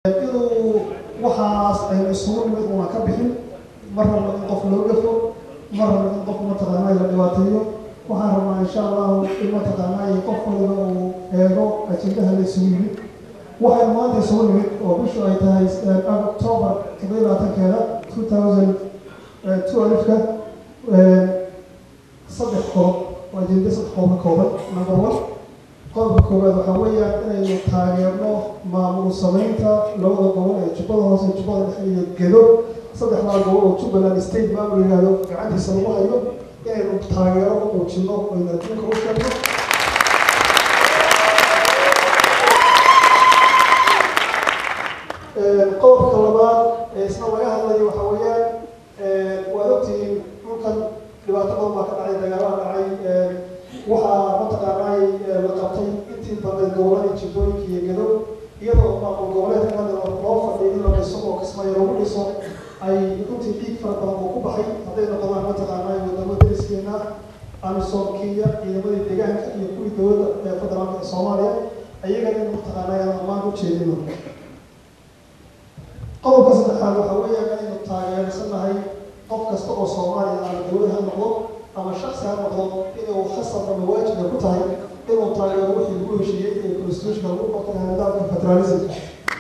inuu waxaas aynu isugu nimid una ka bixin mar rabno in qof loo gafo mar rabno in qof mataqaanaa la dhibaateeyo waxaan rabnaa insha allahu in mataqaanaa qof waliba uu eego ajendaha la isugu yimid waxaynu maanta isugu nimid oo bishu ay tahay october todobiyo labaatankeeda two thousand two alifka saddex qodob waa ajenda saddex qodob ka kooban number one qodobka koowaad waxaa weeyaan inaynu taageerno maamul samaynta labada gobol ee jubbada hoose jubbada dhexe iyo gedo saddexdaa gobol oo jubbaland state maamul yihahdo gacantiisa lagu hayo inaynu taageero u muujino aynu adduunka u sheegno qodobka labaad ee isna laga hadlayo waxaa weeyaan waad ogtihiin dhulkan dhibaato badan baa ka dhacay dagaalada dhacay waxaa mataqaanay la qabtay intii badnayd goboladii jibbooyinka iyo gedo iyadoo maamul goboleedka hadda loo fadhiyo in la dhiso oo kismaayo lagu dhiso ay runtii dhiig fara badan oo ku baxay hadday noqdaan mataqaanay wadamo deriskeena amisom kenya ciidamadii deegaanka iyo kuwii dowladda ee federaalka ee soomaaliya ayagana in mataqaanay aan ammaan u jeedino qodobka saddexaad waxaa weeyaan inaynu taageersanahay qof kasta oo soomaaliya ama dowlad ha noqdo ama shaksi ha noqdo inuu khasab ama waajiba ku tahay inuu taageero wixii lagu heshiiyey ee constitutionka lagu qortay nidaamka federalismka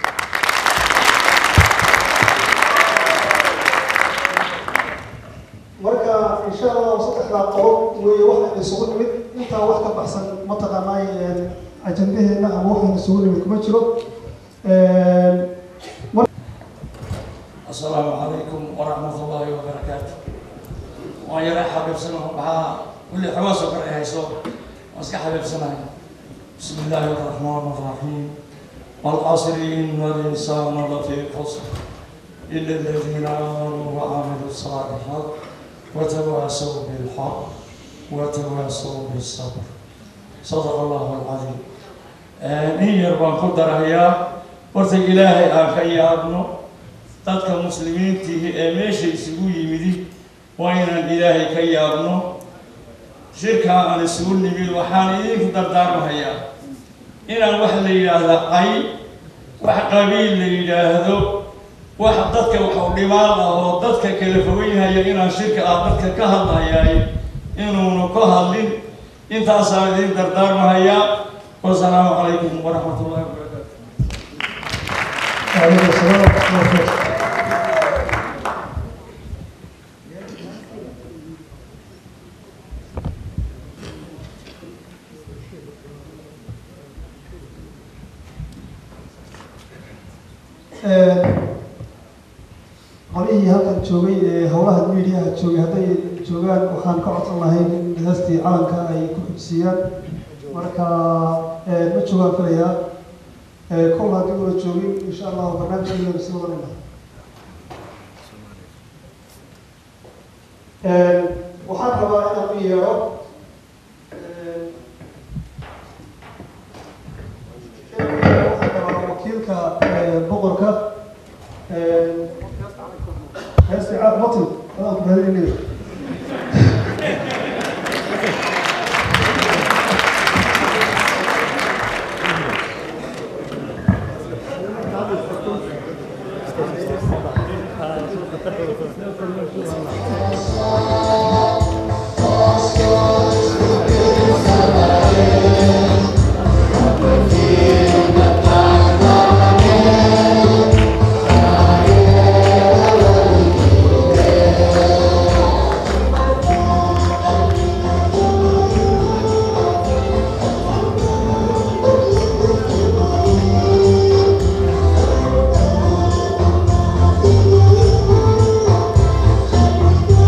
marka insha allahu saddexdaa qodob weeye waxaynu isugu nimid intaa wax ka baxsan mataqaanay ajendaheena ama waxaynu isugu nimid kuma jiro السلام عليكم ورحمة الله وبركاته ويا حبيب سنة بها كل حواس وقرأ هيسو واسك حبيب سنة بسم الله الرحمن الرحيم والعصر إن الإنسان لفي خسر إلا الذين آمنوا وعملوا الصالحات وتواصوا بالحق وتواصوا بالصبر صدق الله العظيم نير بان قدر هيا ورث إلهي آخي يا ابنه dadka muslimiintiihi ee meesha isugu yimidi waa inaan ilaahay ka yaabno shirkaa aan isugu nimid waxaan idinku dardaarmahayaa inaan wax la yidhaahda cay wax qabiil la yidhaahdo wax dadka waxu dhimaan ah oo dadka kala fogeynhaya inaan shirka ah dadka ka hadlayaay inuuna ka hadlin intaasaan idin dardaarmahayaa wasalaamu calaykum waraxmat ullahi wabarakaatu وعليكم السلام ورحمة الله وبركاته qolihii halkan joogay ee howlaha mediaha joogay hadday joogaan waxaan ka codsan lahay in heestii calanka ay ku xujsiiyaan marka ma joogaan filayaa kol haddii una joogin insha allahu barnaamijkeedana sii wadanayna waxaan rabaa inaan u yeedho waxaan rabaa wakiilka boqorka heesti caad matin adaan ku mahadinaya Thank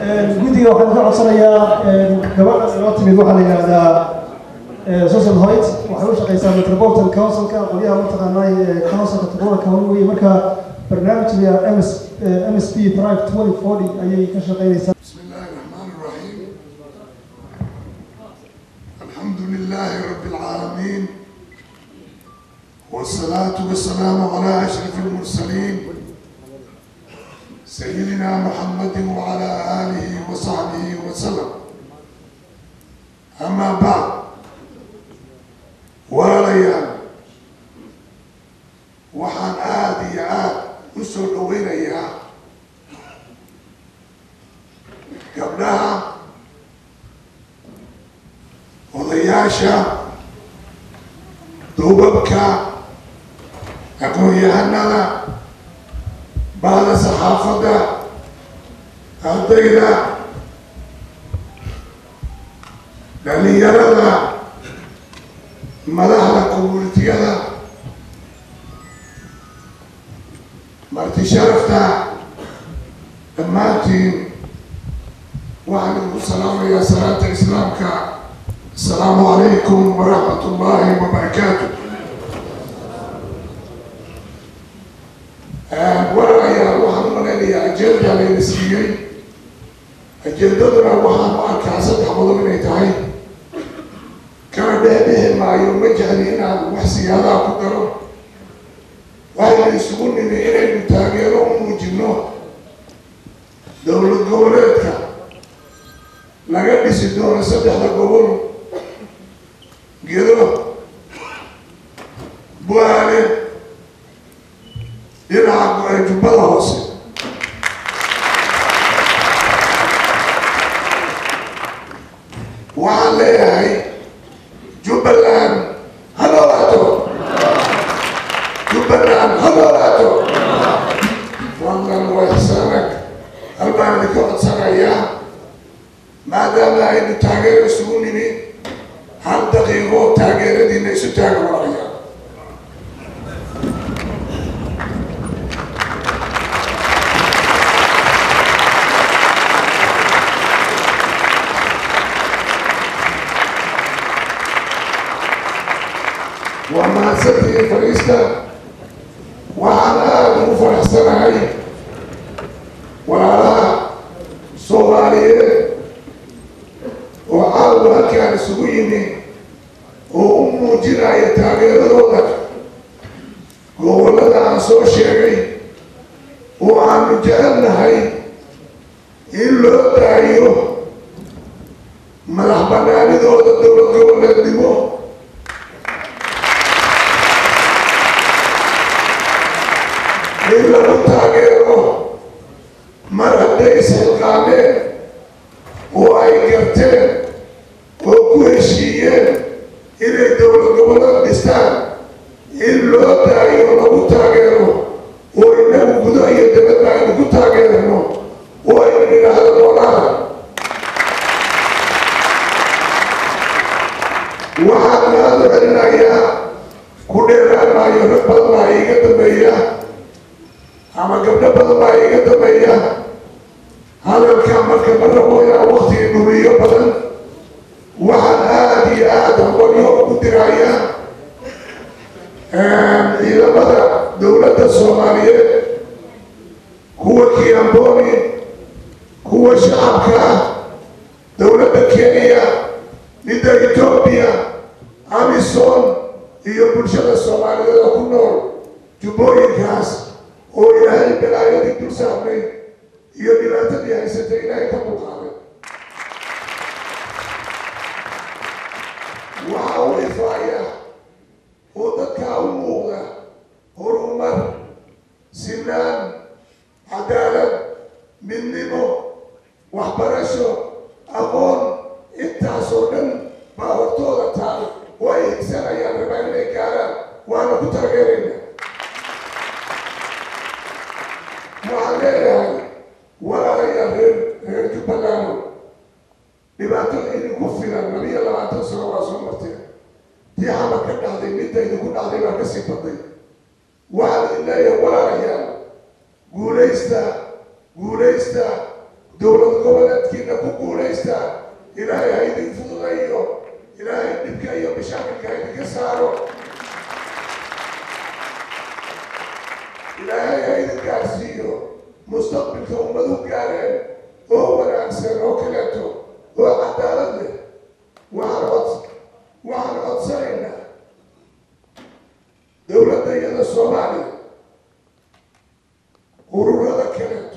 guddiga waxaan ka codsanayaa gabadha inoo timid waxaa la yidhaahdaa susan hoyt waxay u shaqeysaa metropolitan councilka qolyaha mataqaanay councilka todobada county weye marka barnaamijka ms ms p thrive twenty forty ayay ka shaqeynaysaa بسم الله الرحمن الرحيم الحمد لله رب العالمين والصلاة والسلام على أشرف المرسلين سيدنا محمد وعلى آله وصحبه وسلم أما بعد ولا ليال وحان آدي آد وسو دوينيا gabdhaha odayaasha duubabka aqoon-yahanada bahda saxaafadda ardayda dhalinyarada madaxda communitiyada marti sharafta dhammaantiin waxaan idinku salaamayaa salaanta islaamka asalaamu calaykum waraxmat ullaahi wabarakaatu walaalayaal waxaan u malaynayaa ajeenda layna siiyey ajeendaduna waxaan u arkaa saddex qodob inay tahay kana dhehdhehi maayo ma jecli inaan wax siyaadaha ku daro waxaynu isugu nimi inaynu taageero u muujino dowlad goboleedka laga dhisi doono saddexda gobol gedo buaale dhinaca jubbada hoose waxaan leeyahay jubbaland ha noolaato jubbaland ha noolaato fadlan waa ixsaanag hal baan idinka codsanayaa maadaama aynu taageero isugu nimi hal daqiiqo taageeradiina isu taaga walaalayaal waa mahadsantihiin fadhiista waxaan aada ugu faraxsanahay walaalaha soomaaliyeed oo caawa halkaan isugu yimi oo u muujinaya taageeradooda gobollada aan soo sheegay oo aanu jecelnahay in loo daayo madax banaanidooda dowlad goboleednimo in lagu taageero mar hadday isxilqaameen oo ay garteen oo ku heshiiyeen inay dowlad gobollada dhistaan in loo daayo lagu taageero oo inagu gudo iyo dabadba aynu ku taageerno oo aynu idhaahdo noolaada waxaan aada u celinayaa ku dheeraanaayo rag badan baa iiga dambeeya ama gabdho badan baa iiga dambeeya hadalka marka ma rabo inaan waktiga dhuriyo badan waxaan aada iyo aada aqoonyo ugu diraya ciidamada dowladda soomaaliyeed kuwa kiamboni kuwa shacabka ah dowladda kenya midda etoobiya amison iyo bulshada soomaaliyeed oo ku nool jubbooyinkaas oo ilaahay balaayadii dul saarnay iyo dhibaatadii haysatay ilaahay ka muuqaaday waxa uu ifaaya oo dadkaa u muuqda horumar sinaan cadaalad midnimo waxbarasho aqoon intaasoo dhan baa hortooda taal oo ay higsanayaan rabaa inay gaaraan waana ku taageerayna waxaan leeyahay walaalayaal reer reer jubbaland dhibaato idinku filan labiyo labaatan sano waa soo marteen tii xamar ka dhacday midda idinku dhacday baa kasii baday waxaan idin leeyahay walaalayaal guulaysta guulaysta dowlad goboleed jirta ilaahay ha idin fududayo ilaahay dhibka iyo mashaakilka ha idinka saaro ilaahay ha idin gaarsiiyo mustaqbilka ummadu gaareen oo wanaagsan oo kaleeto oo cadaalad leh waxaan cod waxaan codsanaynaa dowladda iyada soomaaliya ururada kaleeto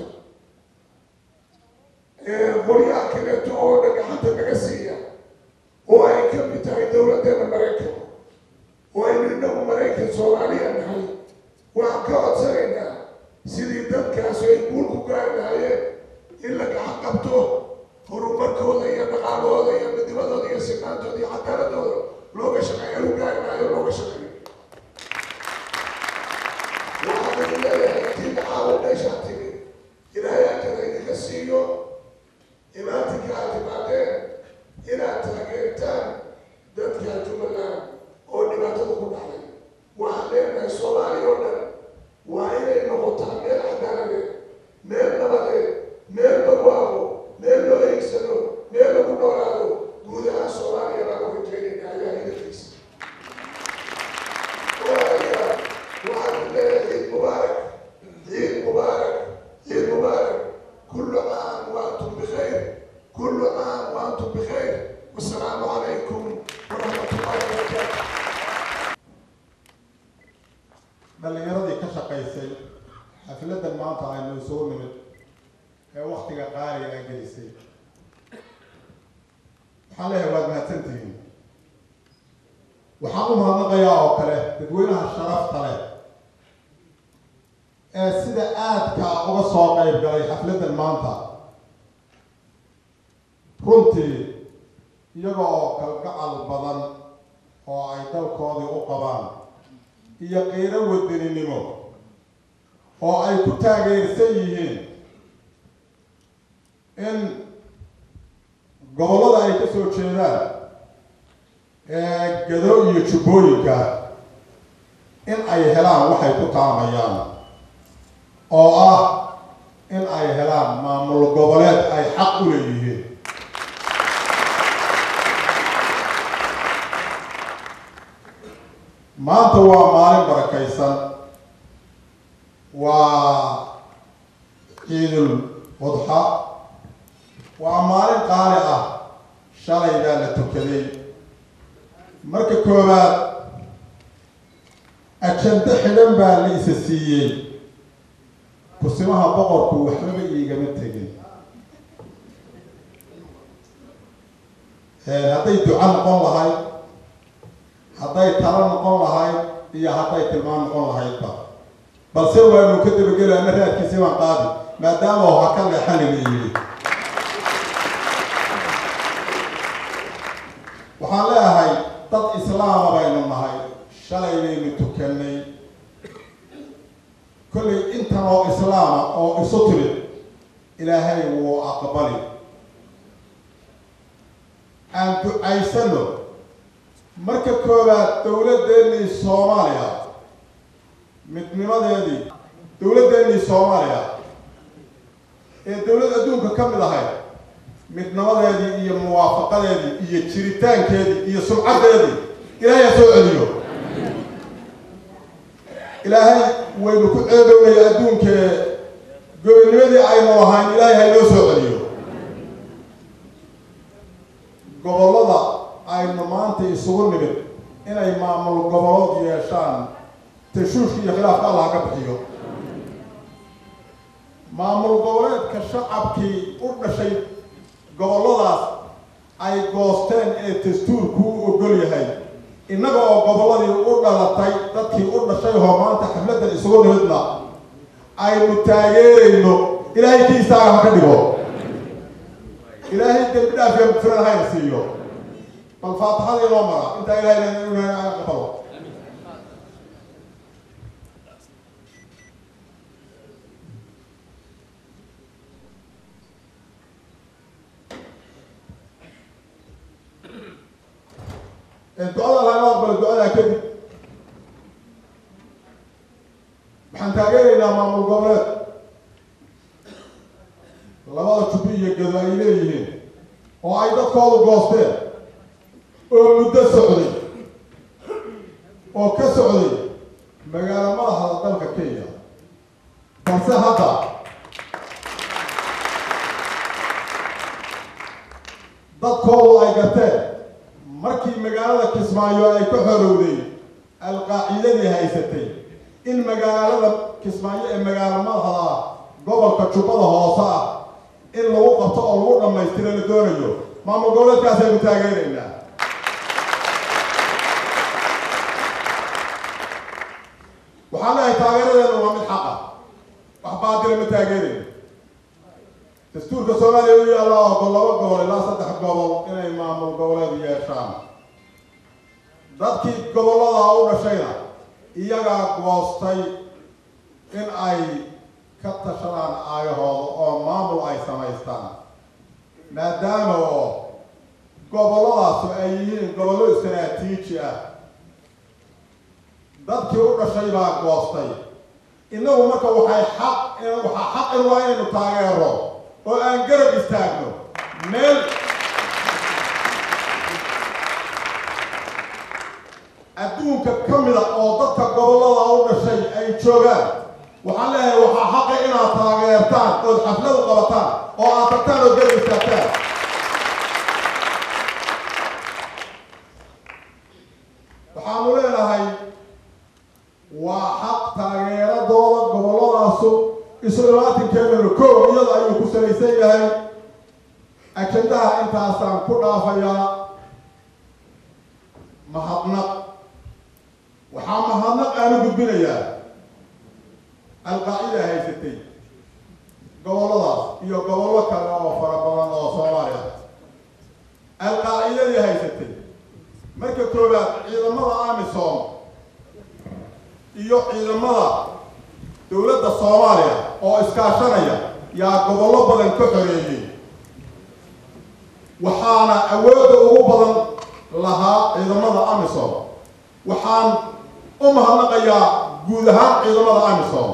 ee qolyaha kaleeto oo dhagxanta naga siiya oo ay ka mid tahay dowladdeena maraykanka oo aynu inagu maraykan soomaaliya nahay waxaan ka codsanaynaa sidii dadkaas ay guul ku gaari lahaayeen in la gacan qabto horumarkooda iyo dhaqaalahooda iyo midnimadooda iyo sinaantooda iyo cadaaladooda looga shaqeeya u gaari lahayo looga shaqeeyo waxaan idin leeyahay intii dhacaawo meeshaa timi ilaahay ajada idinka siiyo imaatinka aad timaadeen inaad taageertaan dadka jubbaland oo dhibaatada ku dhacday waxaan leenahay soomaaliya oo dhan waa inay noqotaa meel cadaaladeed meel nabadeed meel barwaaqo meel loo eegsado meel lagu noolaado guud ahaan soomaaliya baan u rajeynayna ayaa hidankiisa walaalayaal waxaan leeyahay ciid mubaarak ciid mubaarak ciid mubaarak kullu caam wa antum bikhayr kullu caam wa antum bikhayr wasalaamu calaykum waraxmatullahi wabarakaatu dhallinyaradii ka shaqaysay xafladan maanta aynu soo nimid ee waktiga qaaliga ay gelisay waxaan leeyahay waad mahadsantihiin waxaan u mahadnaqayaa oo kale dadweynaha sharafta leh ee sida aadka uga soo qayb galay xafladan maanta runtii iyaga oo kalgacal badan oo ay dalkoodii u qabaan iyo qiiro wadaninimo oo ay ku taageersan yihiin in gobollada ay ka soo jeedaan ee gado iyo jubbooyinka in ay helaan waxay ku taamayaan oo ah in ay helaan maamul goboleed ay xaq u leeyihiin maanta waa maalin barakaysan waa ciidul udxa waa maalin qaali ah shalay baa la tukaday marka koowaad ajando xidhan baa la isa siiyey kusimaha boqorku waxbaba iigama tegin hadday duco noqon lahayd hadday talo noqon lahayd iyo hadday tilmaan noqon lahaydba balse waanu ka dabageli ama raadkiisi baan qaadi maadaama oo ha ka leexanina yidhi waxaan leeyahay dad islaama baynu nahay shalay baynu tukannay kollay intan oo islaama oo isu timid ilaahay wuu aqbali aan ducaysano marka koowaad dowladdeennii soomaaliya midnimadeedii dowladdeennii soomaaliya ee dowlad adduunka ka mid ahayd midnimadeedii iyo muwaafaqadeedii iyo jiritaankeedii iyo sumcaddeedii ilaahay ha soo celiyo ilaahay waynu ku ceedownaya adduunkee gobonimadii aynu ahayn ilaahay ha inoo soo celiyo gobollada aynu maanta isugu nimid inay maamul gobolood yeeshaan tashuushka iyo khilaafka allah ka bixiyo maamul goboleedka shacabkii u dhashay gobolladaas ay goosteen ee dastuurku u ogol yahay innaga oo gobolladii u dhalatay dadkii u dhashay oo maanta xafladdan isugu nimidna aynu taageerayno ilaahay kii istaaga ha ka dhigo ilaahay dembi dhaaf iyo mugfiran hayna siiyo bal faatixada inoo mara intaa ilahay aqbalo ducada laga aqbalo ducadaa kadib waxaan taageeraynaa maamul goboleed labada jubbi iyo gado ay leeyihiin oo ay dadkoodu goosteen oo muddo socday oo ka socday magaalo madaxda dalka kenya balse hadda dadkoodu ay garteen markii magaalada kismaayo ay ka xorowday alqaacidadii haysatay in magaalada kismaayo ee magaalo madaxda ah gobolka jubbada hoose ah in lagu qabto oo lagu dhammaystiro la doonayo maamul goboleedkaasaynu taageeraynaa waxaan leeyahay taageeradeenu waa mid xaqa wax baatila ma taageerayno dastuurka soomaaliya u yaalla oo laba gobol ilaa saddex gobol inay maamul goboleed yeeshaan dadkii gobollada u dhashayna iyagaa goostay in ay ka tashadaan aayahooda oo maamul ay samaystaan maadaama oo gobolladaasu ay yihiin gobollo istaraatiiji ah dadkii u dhashay baa goostay innagu marka waxay xaq waxaa xaq in waa inaynu taageero oo aan garab istaagno meel adduunka ka mida oo dadka gobollada u dhashay ay joogaan waxaan leeyahay waxaa xaqa inaad taageertaan ood xafladu qabataan oo aad tagtaan oo garab istaagtaan waxaanu leenahay waa xaq taageeradooda gobolladaasu isu imaatinkeedana koow iyada ayuu ku salaysan yahay ajendaha intaasaan ku dhaafayaa mahadnaq waxaa mahadnaq aanu gudbinayaa alqaacida haysatay gobolladaas iyo gobollo kale oo fara badan oo soomaaliya alqaacidadii haysatay marka koowaad ciidamada amisom iyo ciidamada dowladda soomaaliya oo iskaashanaya yaa gobollo badan ka xoreeyey waxaana awoodda ugu badan lahaa ciidamada amisom waxaan u mahadnaqayaa guud ahaan ciidamada amisom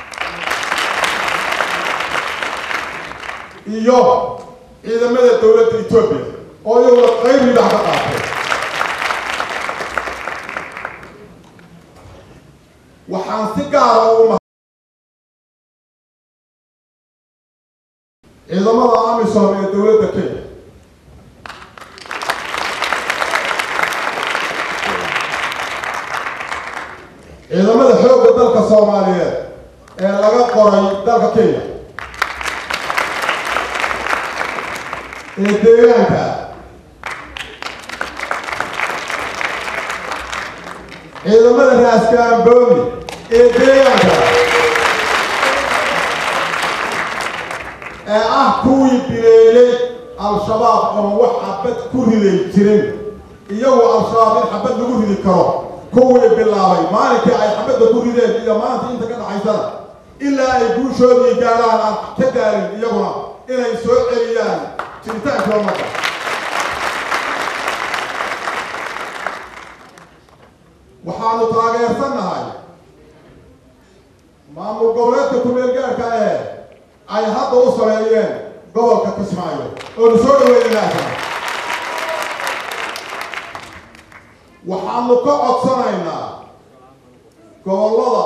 iyo ciidamada dowladda etoobiya oo iyaguna qayb lidax ka qaatay waxaan si gaara ugu ma ciidamada amisom ee dowladda kenya ciidamada xoogga dalka soomaaliyeed ee laga qoray dalka kenya ee deegaanka ciidamada raaskaambooni ee deegaanka ee ah kuwii bileelay al-shabaab oon wax xabad ku riday jirin iyagu al-shabaab in xabad lagu ridi karo kuwii bilaabay maalinkii ay xabadda ku rideen iyo maanta inta ka dhaxaysana ilaa ay guushoodii gaadhaan aan ka gaarin iyaguna inay soo celiyaan jiritaanka ummadda waxaanu taageersannahay maamul goboleedka ku-meel gaarka ee ay hadda u sameeyeen gobolka kismaayo oonu soo dhaweynaynaasa waxaanu ka codsanaynaa gobollada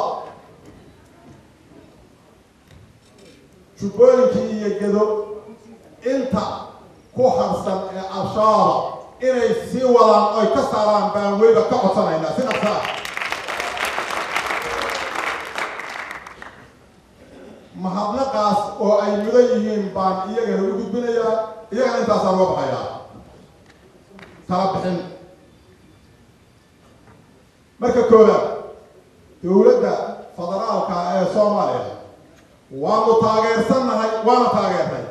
jubbooyinkii iyo gedo inta ku harsan ee al-shabaaba inay sii wadaan oy ka saaraan baan weliba ka codsanaynaa si dhaqsa ah mahadnaqaas oo ay mudan yihiin baan iyagana u gudbinayaa iyagana intaasaan uga baxayaa tala bixin marka koowaad dowladda federaalka ee soomaaliya waanu taageersannahay waana taageernay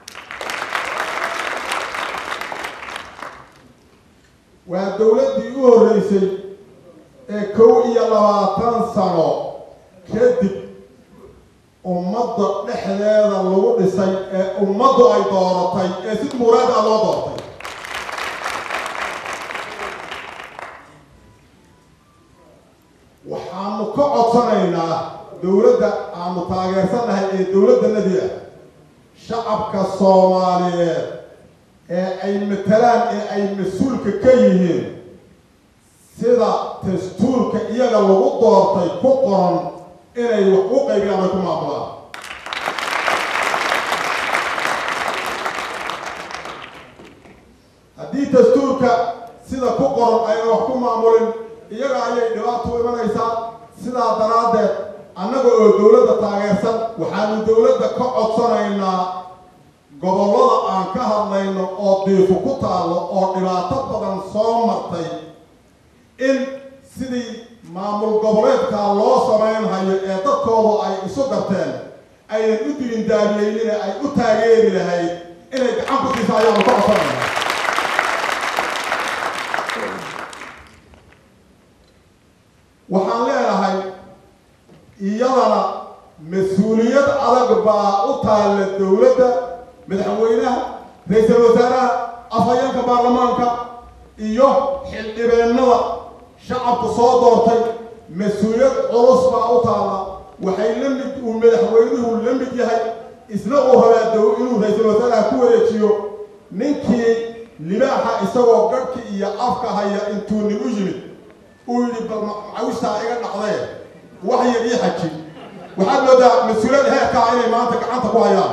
waa dowladdii u horreysay ee kow iyo labaatan sano kadib ummadda dhexdeeda lagu dhisay ee ummaddu ay dooratay ee si muraad ah loo doortay waxaanu ka codsanaynaa dowladda aanu taageersannahay ee dowladdanadii ah shacabka soomaaliyeed ee ay matalaan ee ay mas-uulka ka yihiin sida dastuurka iyaga lagu doortay ku qoran inay wax u qaybiyaan ay ku maamulaan haddii dastuurka sida ku qoran ayna wax ku maamulin iyaga ayay dhibaato u imanaysaa sidaa daraaddeed annaga oo dowladda taageersan waxaanu dowladda ka codsanaynaa gobollada aan ka hadlayno oo diifu ku taallo oo dhibaato badan soo martay in sidii maamul goboleedkaa loo samaynhayo ee dadkoodu ay isu garteen aynan u dilin daamiyeynina ay u taageeri lahayd inay gacan ku siisa ayaanu ka codsanaynaa waxaan leenahay iyadana mas-uuliyad adag baa u taalla dowladda madaxweynaha ra-iisul wasaaraha afhayeenka baarlamaanka iyo xildhibeennada shacabku soo doortay mas-uuliyad culus baa u taalla waxay la mid uu madaxweynuhu la mid yahay isna uu rabaa dow inuu ra-iisul wasaaraha ku wareejiyo ninkii libaaxa isagoo garhki iyo afka haya intuu nin u yimid uu yidhi bal macawistaa iga dhacdee wax yar ii xajin waxaad moodaa mas-uuliyad heerkaa inay maanta gacanta ku hayaan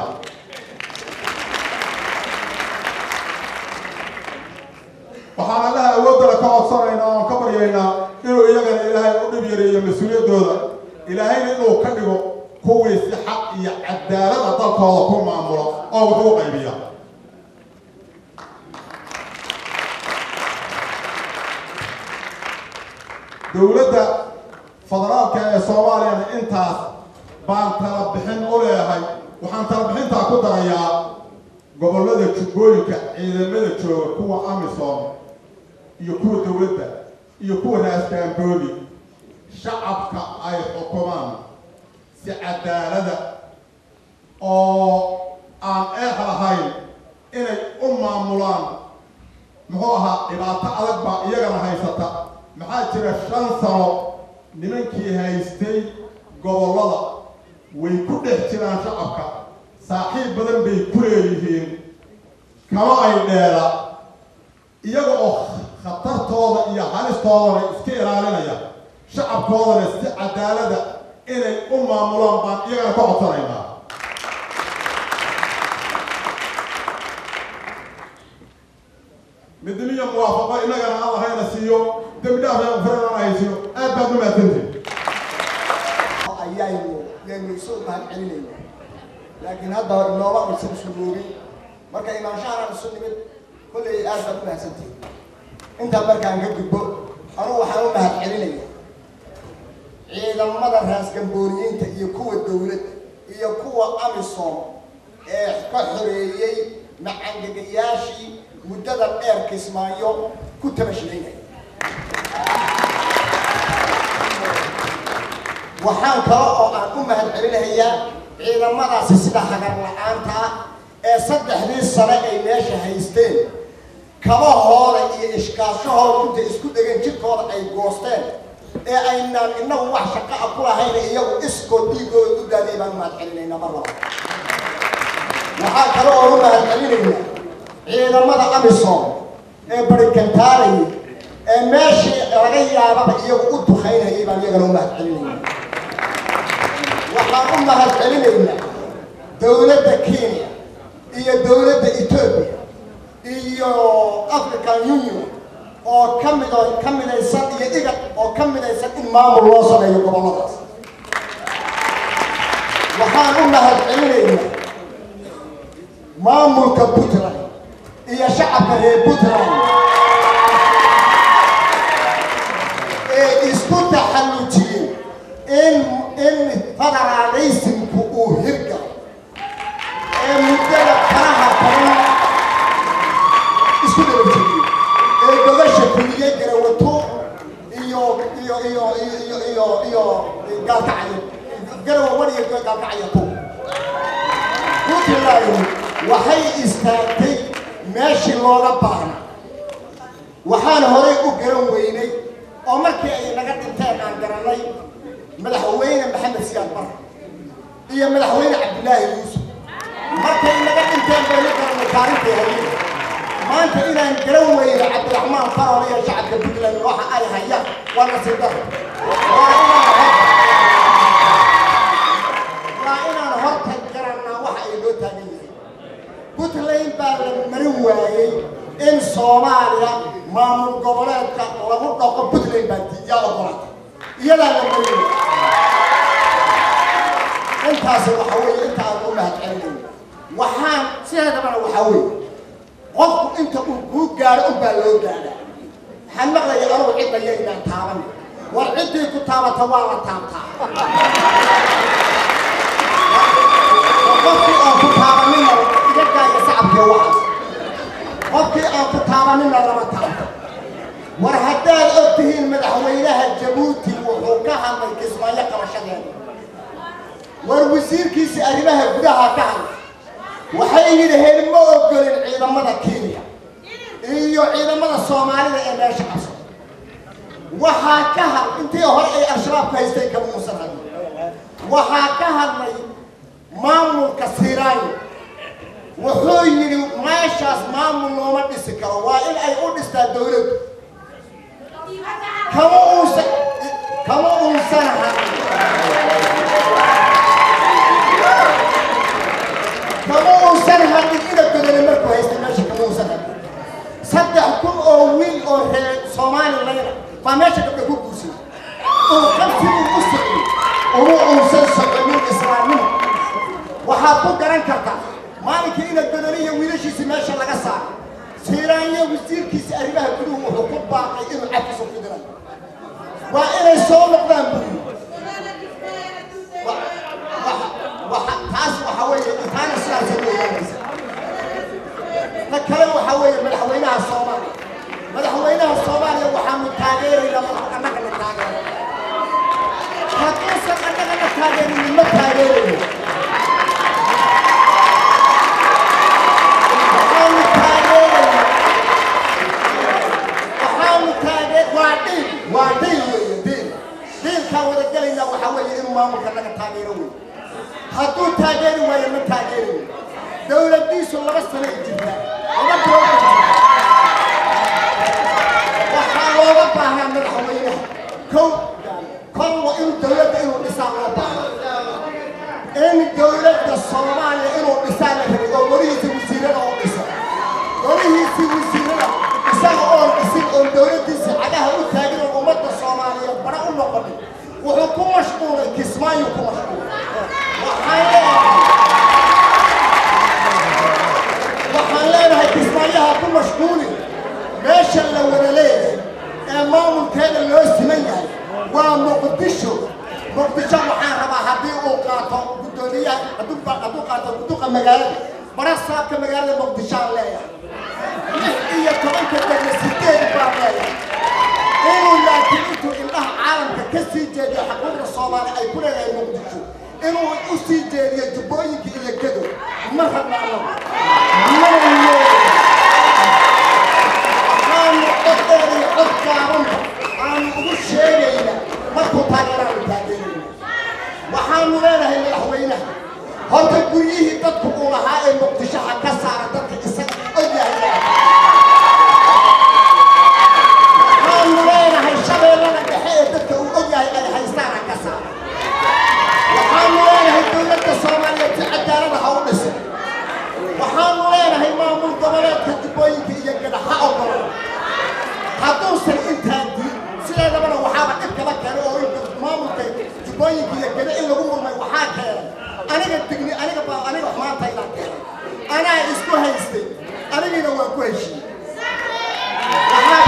waxaan allaha awooddana ka codsanaynaa oon ka baryaynaa inuu iyagana ilaahay u dhib yareeyo mas-uuliyaddooda ilaahayna inuu ka dhigo kuwii si xaq iyo cadaalada dalkooda ku maamulo oo wax u qaybiya dowladda federaalka ee soomaaliyana intaas baan tala bixin u leeyahay waxaan tala bixintaa ku darayaa gobollada jubbooyinka ciidamada jooga kuwa amisom iyo kuwa dowladda iyo kuwa raasgaamboodi shacabka ay xukumaan si cadaalada oo aan eex lahayn inay u maamulaan muxuu ahaa dhibaato adag baa iyagana haysata maxaa jira shan sano nimankii haystay gobollada way ku dhex jiraan shacabka saaxiib badan bay ku leeyihiin kama ay dheela iyaga oo khatartooda iyo halistoodana iska ilaalinaya shacabkoodana si cadaalada inay u maamulaan baan iyagana ka codsanaynaa midnimiya muwaafaqo innagana alla hayna siiyo dembi dhaaf ee farana haysiyo aad baad u mahadsantihin ayaynu yaynu isu mahad celinayna laakiin hadda inooma aysan sugoogin marka imaanshahan isu nimid kollay aad baad u mahadsantihin intaa markaan ka gudbo anugu waxaan u mahad celinaya ciidamada raasgambooniyiinta iyo kuwa dowladda iyo kuwa amisom ee ka xoreeyey macangegayaashii muddada dheer kismaayo ku tabashilaynaya waxaan kale oo aan u mahad celinayaa ciidamadaasi sida hagar la-aanta ah ee saddexdii sane ay meesha haysteen kabahooda iyo ishkaashahooda intay isku dhegeen jirkooda ay goosteen ee aynaan inagu wax shaqo a ku lahayna iyagu iskoo dhiigooda u daadiyay baan u mahad celinaynaa mar laba waxaa kale oo u mahad celinaynaa ciidamada amisom ee barikantaalayay ee meeshii laga yaababa iyagu u dukaynayay baan iyagana u mahad celinaynaa waxaan u mahad celinaynaa dowladda kenya iyo dowladda etoobiya iyo african union oo ka mid ka midaysan iyo igad oo ka midaysan in maamul loo sameeyo gobolladaas waxaan u mahad celinaynaa maamulka puntland iyo shacabka reer puntland ee isku taxallujiyey in in federalismku uu hirgalo ee muddada kalaha badan isku dabajiriyey ee gobasha kuliyey garawato iyo iyo iyo iyo iyo iyo gaalkacyo garawa wan iyo gaalkacyo to puntland waxay istaagtay meeshii looga baahna waxaan horay u garan weynay oo markii ay naga dhinteen aan garanay madaxweyne maxamed siyaad bar iyo madaxweyne cabdilaahi yuusuf markay naga dhinteen bayna garanay taariikhday hayeen maanta inaan garan weyno cabdiraxmaan farol iyo shacabka puntland waxa ay hayaan waa nasiib daro waa inaan waa inaan horta garannaa waxa ay loo taagan yahay puntland baa la marin waayey in soomaaliya maamul goboleedka lagu dhaqo puntland baa diiyaa ogolaatay iyadaa la marin waayey intaasi waxa weeye inta aan u mahadcelinayno waxaan sideedabana waxaa weeye qofku inta uu kuu gaadho unbaa loo gaadhaa waxaan maqlaya anugu cidda yaynaan taaban war ciddii ku taabata waa la taabtaa qofkii aan ku taabanina iga gaaya sacabkii waxaas qofkii aan ku taabanina lama taabto war haddaad og tihiin madaxweynaha jabuuti wuxuu ka hadlay kismaayo qabashadeeda war wasiirkiisa arrimaha gudaha ka hadlay waxay yidhaheen ma ogolin ciidamada kenya iyo ciidamada soomaalida ee meesha qabso waxaa ka had intii hore ay al-shabaab ka haystay kama uusan hadlin waxaa ka hadlay maamulka siraayo wuxuu yidhi meeshaas maamul looma dhisi karo waa in ay u dhistaa dowladdu kama uusan kama uusan hadlin kama uusan hadlin ina godole markuu haystay meesha kama uusan hadlin saddex kun oo wiil oo reer somalilayna baa meesha gabdha ku guursan uu qabsigu u socday uma uusan soconin islaamnimo waxaad ku garan kartaa maalinkii ina godole iyo wiilashiisi meesha laga saaray siiraanya wasiirkiisa arrimaha guduhu wuxuu ku baaqay inuu cafis u fidinayo waa inay soo noqdaan buri taas waxa weeye taana sidaasay u ogaanaysa ta kale waxa weeye madaxweynaha soomaaliya madaxweynaha soomaaliya waxaanu taageeraynaa madax annagana taageero hadduusan annagana taageerinin ma taageerayo waxaanu taageeraynaa waxaanu taagee waa dhiil waa dhiil weeye dhiil dhiilkaan wada gelaynaa waxaa weeye inuu maamulka naga taageero weeye hadduu taageeri waayo ma taageerayo dowladdiisu laba sano ay jirtaa laba bilood ay jirtaa waxaa looga baahnaa madaxweynaha kow kolwa in dowladda inuu dhisaa loo baahna in dowladda soomaaliya inuu dhisaa la rabay oo golihiisa wasiirada oo dhisa golihiisii wasiirada isaga oon dhisin oon dowladdiisa cagaha u taagin oo ummadda soomaaliyeed bara u noqonin wuxuu ku mashquulay kismaayo ku mashquulay waxaan leenahay waxaan leenahay kismaayaha ku mashquulin meesha la wada leeyahay ee maamulkeeda loo siman yahay waa muqdisho muqdisho waxaan rabaa haddii uu qaato guddoomiyaha hadduu hadduu qaato guduqa magaalada bara saabka magaalada muqdishoaan leeyahay lix iyo tobanka degme sideed baan leeyahay inuu laakiin intuu indhaha caalamka ka sii jeediyo xaquuqda soomaali ay ku leedahay muqdisho inuu u sii jeediyo jubbooyinka iyo gado ma rabna annagu mana leeyahay waxaanu cod dheer iyo cod gaabanba aanu ugu sheegaynaa markuu taageeraanu taageerayna waxaanu leenahay madaxweynaha horta guryihii dadku uu lahaa ee muqdisho ha ka saara dadka isaga og yahay waxaanu leenahay shabeellada dhexe ee dadka uu og yahay ay haystaan ha ka saara waxaanu leenahay dowladda soomaaliyeed si cadaalada ha u dhisan waxaanu leenahay maamul goboleedka jubbooyinka iyo gada ha ogola hadduusan intaa diin sideedabana waxaaba dhibkaba keenay oo inta maamulka jubbooyinka iyo gada in lagu murmay waxaa keenay aniga digni aniga baa aniga xumaantaydaa keenay anaa isku haystay anigiina waa ku heshiiyey waxaa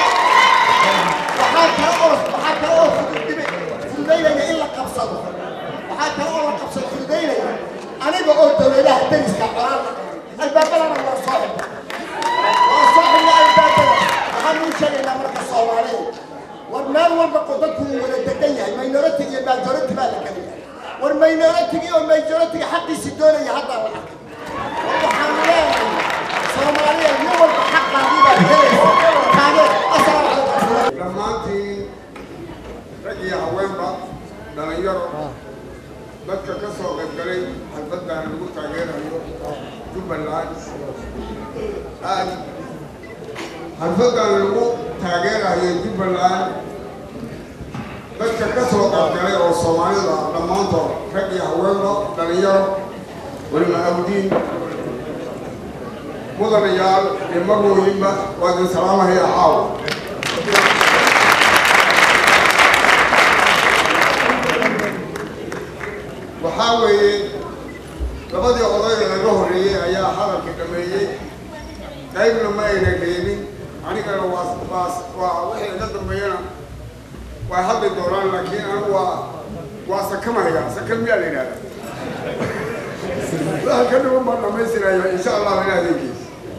waxaa kale oo waxaa kale oo fududdibe fududaynaya in la qabsado waxaa kale oo la qabsado fududaynaya aniga oo dowladaha dariska colaada albaabadana waa soo xidha waa soo xidha albaabada waxaan uu sheegaynaa marka soomaaliyeed war meel walba oo dadku uu wada degan yahay minority iyo majority baa la kala yahay war minority iyo majority xaqiisi doonaya hadda la arkay war waxaan leenahay soomaaliya nin walba xaqaadii baad helaysa taageer asalaamu calaykum dhammaantiin rag iyo haweenba dhalinyaro dadka ka soo qaybgalay xalfaddaana lagu taageerayo jubbaland aad xalfadan lagu taageerayo jubbaland dadka ka soo qaybgalay oo soomaalida dhammaantood rag iyo haweenba dhalinyaro walima awdiin mudanayaal iyo magooyinba waa idin salaamahaya caawa waxaa weeye labadii odayga laga horreeyey ayaa hadalka dhameeyey qaybna ma ayna reebin anigana waa waa waa wixii iga dambeeyana way hadli doonaan laakiin anigu waa waa sakamaya sakan miyaa la yidhahda waxa ka dhiman baan dhamaystirayo insha allah ilaa adeegiis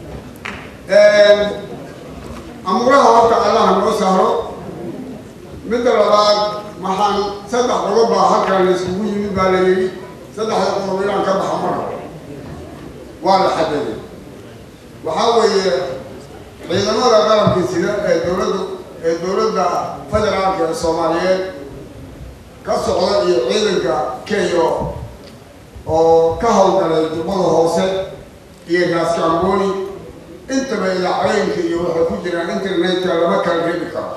amuraha horta allaha noo saaro midda labaad waxaan saddex qodob baa halkan la isugu yimid baa la yidhi saddexda qodob inaan ka baxa mara waa la xadaday waxaa weeye ciidamada qalabka sida ee dowladda ee dowladda federaalka ee soomaaliyeed ka socda iyo ciidanka kenya oo ka howlgalay jubbada hoose iyo gaaskaangooni intaba idaacooyinka iyo waxay ku jiraan internetka lama kala reebi karo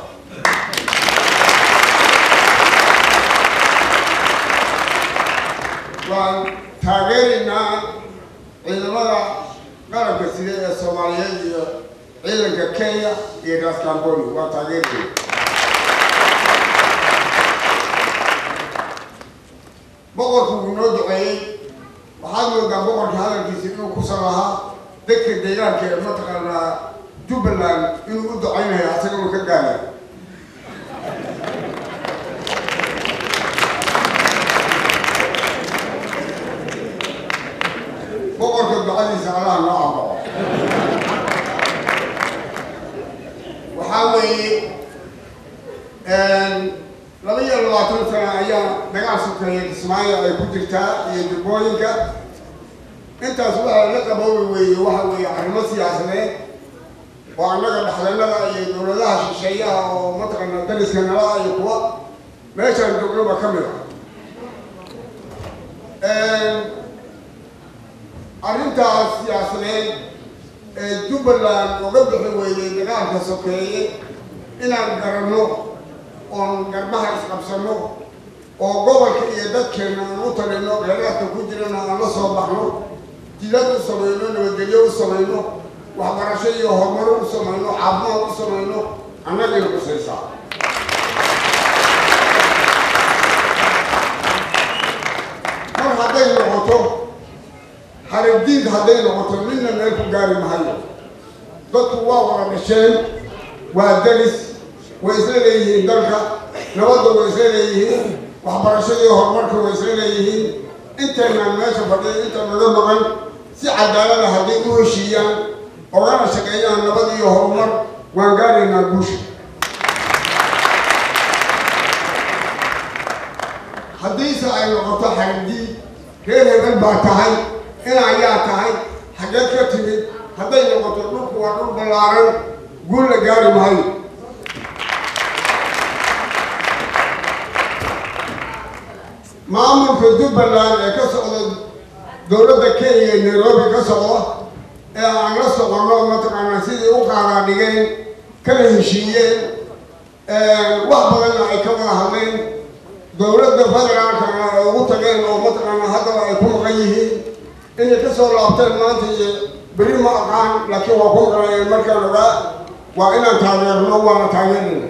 waan taageeraynaa ciidamada qalabka sida ee soomaaliyeed iyo ciidanka kenya iyo gaaskaangooni waa taageerayna boqorku wuu noo duceeyey waxaad moodaa boqorka hadalkiisa inuu kusan lahaa dadka deegaanka ee mataqaanaa jubbaland inuu u ducaynayo asaga uu ka gaarayo boqorka ducadiisa allaha noo aqbalo waxaa weeye laba iyo labaatan sano ayaa dagaal sokeeye kismaayo ay ku jirtaa iyo jubbooyinka intaas waxaa la qaboobi weeye waxa weeye arrimo siyaasadeed oo annaga dhexdeenada iyo dowladaha shisheeyaha oo mataqaana dariska nala iyo kuwa meeshaan joognoba ka mid ah arrintaas siyaasadeed ee jubbaland uga bixi weeyey dagaalka sokeeye inaan garanno oon garbaha isqabsanno oo gobolka iyo dadkeena aan u talino reeraadka ku jirana aan la soo baxno jidad u samayno nabadgelyo u samayno waxbarasho iyo horumaro u samayno caafimaad u samayno annagayna kusaysaa mar hadday noqoto haradiid hadday noqoto midna meel ku gaari mahayo dadku waa wada dhasheen waa daris way isla leeyihiin dalka nabadda way isla leeyihiin waxbarashadii horumarka way isla leeyihiin intaynaan meesha fadhiya inta naga maqan si cadaalada hadday u heshiiyaan ogana shaqeeyaan nabad iyo horumar waan gaaraynaa guusha haddiise ay noqoto xaradiid reer hebel baa tahay in ayaa tahay xaggeed ka timid hadday noqoto dhulku waa dhul ballaaran guul la gaari maayo maamulka jubbaland ee ka socda dowladda kenya ee nairobi ka socda ee aan la soconno mataqaanaa sidii u qaadaa dhigeen kana heshiiyeen wax badanna ay ka wada hadleen dowladda federaalkana ay ugu tageen oo mataqaanaa haddaba ay ku maqan yihiin inay ka soo laabteen maanta iyo beri ma aqaan laakiin waa ku maqnayeen markaan ogaa waa inaan taageerno waana taageerayna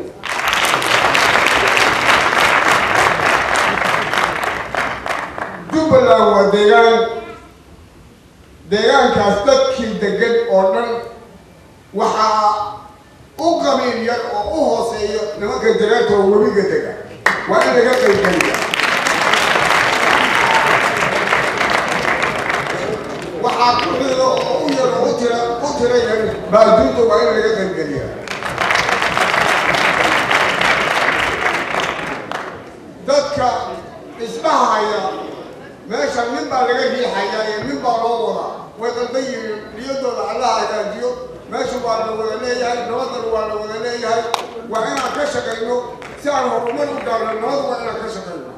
jubbaland waa deegaan deegaankaas dadkii degan oo dhan waxaa u qabiil yar oo u hooseeyo nimanka dareerta oo webiga dega waa in laga qaybgeliya waxaa ku xido oo u yar oo u tira u tira yar baaduunta waa in laga qaybgeliya dadka isdhahaya meesha nin baa laga riixayaa iyo nin baa loo wadaa way qaldan yihiin niyadooda allaha hagaajiyo meesha waa la wada leeyahay nabadana waa la wada leeyahay waa inaan ka shaqayno si aan horumar u gaarno nabad waa inaan ka shaqayno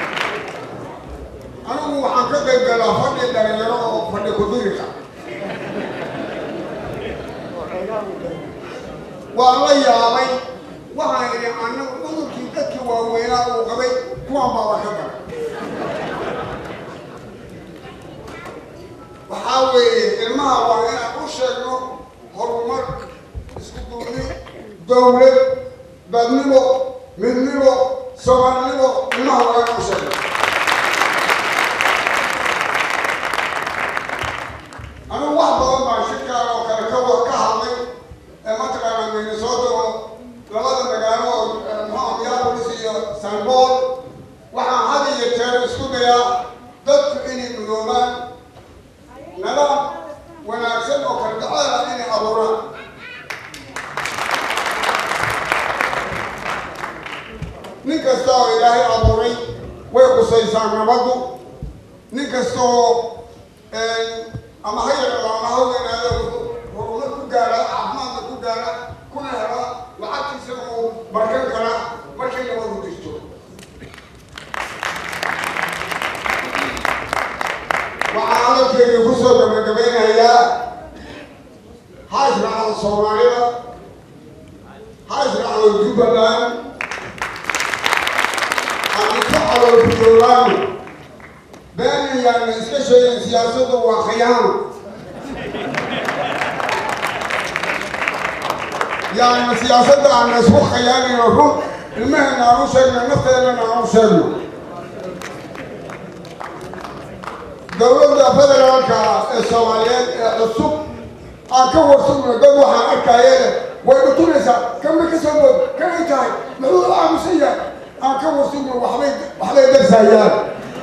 anigu waxaan ka qayb galaa fadhi dhalinyaro oo fadhi kudirika waan la yaabay waxaan idhi annagu cudurkii dadkii waaweynaa uu qabay kuwan baaba ka daray waxaa weeye ilmaha waa inaan u sheegno horumar isku duubni dowlad badnimo midnimo soomaalinimo ilmaha waa inaan u sheegno anigu wax badan baan shirkaan oo kale ka wa ka hadlay ee mataqaana minnesota oo labada magaalo oo maxaa minneapolis iyo san paul waxaan had iyo jeer isku dayaa dadku inay mudoobaan nadaam wanaagsan oo kala dhaceeda inay abuuraan nin kasta oo ilaahay abuuray way qusaysaa nabaddu nin kasta oo ama ha yaraado ama ha weynaado horumar ku gaara caafimaadka ku gaara kuna hela lacagtiisa uu barkan karaa markay nabadu jirto waxaan hadalkeeda kusoo gabagabeynayaa ha israacdo soomaalida ha israacdo jubbaland hadika caloolfudoolaan been ayaana iska sheegin siyaasadda waa khiyaan yaana siyaasadda aana isku khiyaanayno run ilmaheena aan u sheegno nafteedana aan u sheegno dowladda federaalka ee soomaaliyeed ee cusub aan ka warsugno dad waxaan arkaayeene way dhutunaysaa kanbay ka soo bood kanay tahay muxuu u aamusan yahay aan ka warsugno waxbay waxbay darsayaan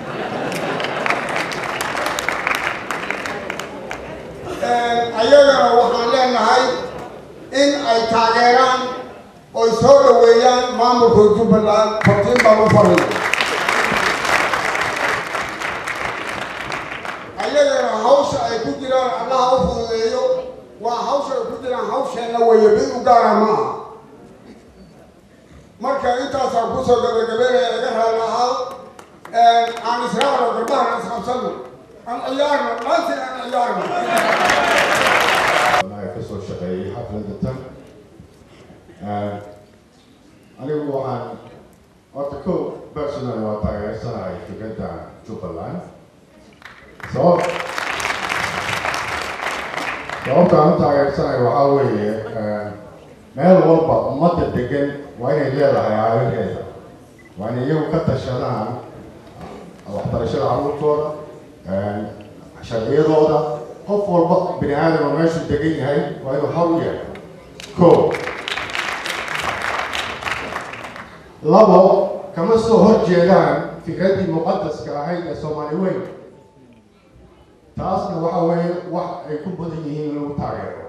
ayagana waxaan leenahay in ay taageeraan oy soo dhaweeyaan maamulka jubbaland fartiin baan u faray ayagana hawsha ay ku jiraan allaha u fududeeyo waa hawsha ay ku jiraan hawsheenna weeye mid u gaara ma aha marka intaasaan kusoo gabagabeynaya iga raali ahaa aan israacno garbahana isqabsano aan ciyaarno dhaantii aan ciyaarno anaga ka soo shaqeeyay xafladda tan anigu waxaan horta ko personal waa taageersanahay fikradda jubbaland sabab sababta aan u taageersanahay waxaa weeye meel walba ummadda degan waa inay leedahay aayaheeda waa inay iyagu ka tashadaan waxbarashada carruurtooda sharciyadooda qof walba bini aadama meeshuu degan yahay waa inuu hor u yahay ko labo kama soo hor jeedaan fikraddii muqadaska ahayd ee soomaali weyn taasna waxa weeye wax ay ku badan yihiin in lagu taageero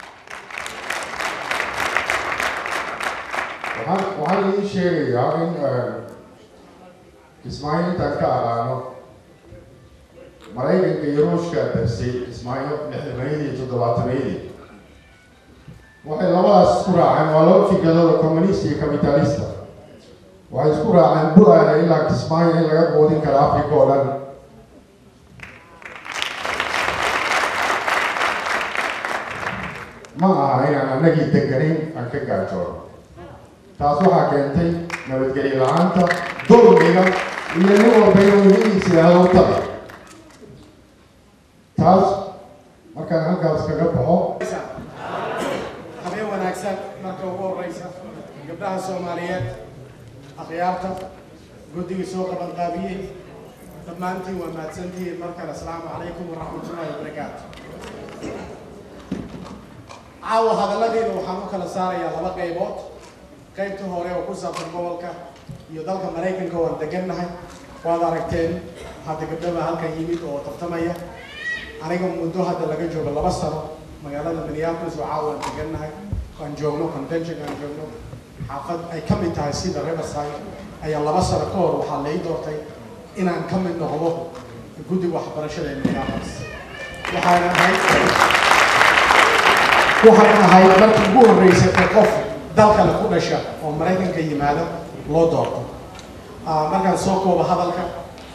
waxaan waxaan idiin sheegayaa in ismaaciil intaan ka aqaano maraykanka iyo ruushka darsay ismaaciil lixdameydii iyo toddobaatameyadii waxay labadaas isku raaceen waa laba fikradooda communist iyo capitalista waxay isku raaceen buraana ilaa kismaayo in laga quudin karo africa oo dhan ma aha inaan anagii deganayn aan ka gaajoono taas waxaa keentay nabadgelyo la-aanta dulmiga iyo nin walba inuu wixiisa yidhaahdo u tabi taas markaan halkaas kaga baxo habeen wanaagsan marka ugu horeysa gabdhaha soomaaliyeed akhyaarta guddigii soo qabanqaabiyey dhammaantiin waa mahadsantihiin markale asalaamu calaykum waraxmatullaahi wabarakaatu caawa hadalladiina waxaan u kala saarayaa laba qaybood qaybta hore oo ku saabsan gobolka iyo dalka maraykanka waan degannahay waad aragteen hadda gabdhaba halkan yimid oo tartamaya aniga muddo hadda laga joogo laba sano magaalada minneapolis oo caawa aan degannahay aan joogno convention aan joogno xaafad ay ka mid tahay sida riverside ayaa laba sano ka hor waxaa lai doortay inaan ka mid noqdo guddiga waxbarashada ee minneapolis waxaana ahayd waxaan ahayd markii ugu horreysay ee qof dalkale ku dhasha oo maraykanka yimaada loo doorto markaan soo koobo hadalka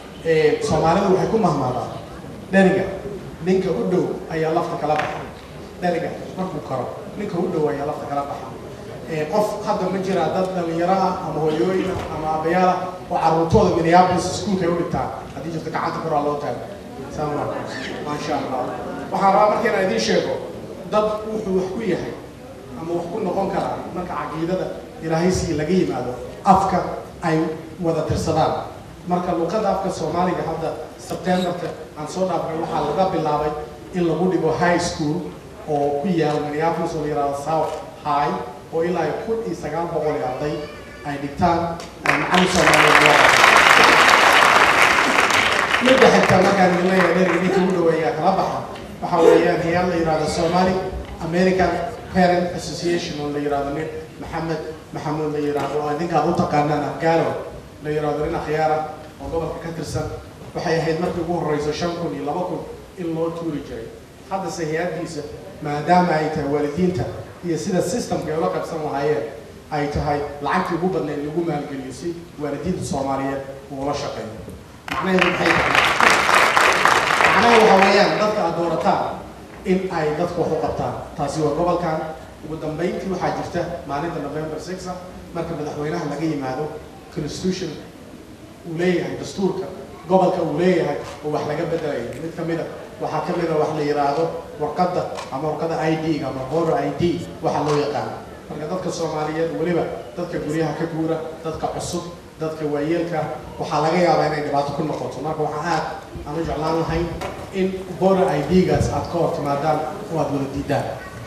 soomaalidu waxay ku mahmaadaan dheriga ninka u dhow ayaa lafta kala baxa dheriga markuu karo ninka u dhaweeya lafta kala baxa ee qof hadda ma jiraa dad dhalinyaro ah ama hooyooyin ah ama abayaal ah oo carruurtooda minneapolis iskuulka ay u dhigtaan haddii jirto gacanta koraa loo taago salaam calaykum maasha allah waxaan rabaa marka inaan idiin sheego dad wuxuu wax ku yahay ama wax ku noqon karaa marka caqiidada ilaahay sii laga yimaado afka ay wada tirsadaan marka luqadda afka soomaaliga hadda sebtembarka aan soo dhaafnay waxaa laga bilaabay in lagu dhigo high school oo ku yaal minneapolis oo la yihahdo south high oo ilaa iyo kun iyo sagaal boqol iyo arday ay dhigtaan ay macalin soomaaliyeed loo qabto midda xigta markaan idin leeyahay dheriga ninka u dhaweeyaa kala baxa waxa weeyaan hayaan la yihahdo somali american parent association oo la yihahdo nin maxamed maxamuud la yihahdo oo idinkaad u taqaanaan afgaalo la yihahdo nin akhyaara oo gobolka ka tirsan waxay ahayd markii ugu horeyso shan kun iyo laba kun in loo tuuri jiray haddase hay-addiisa maadaama ay tahay waalidiinta iyo sida systemka ay ula qabsan lahaayeen ay tahay lacagtii ugu badnayd lagu maalgeliyo si waalidiinta soomaaliyeed uu ula shaqeeyo macnaheedu maxay tahay macnaha waxa weeyaan dadka aad doorataan in ay dadka wax u qabtaan taasi waa gobolkan ugu dambeyntii waxaa jirta maalinta november six marka madaxweynaha laga yimaado constitution uu leeyahay dastuurka gobolka uu leeyahay oo wax laga bedelayo mid ka mid a waxaa ka mid a wax la yidhaahdo warqadda ama warqadda i d ama voter i d waxa loo yaqaano marka dadka soomaaliyeed weliba dadka guryaha ka guura dadka cusub dadka waayeelka waxaa laga yaabaa inay dhibaato ku noqoto marka waxaa aad aan u jeclaan lahayn in voter i d-gaas aad ka hor timaadaan oo aad wada diidaan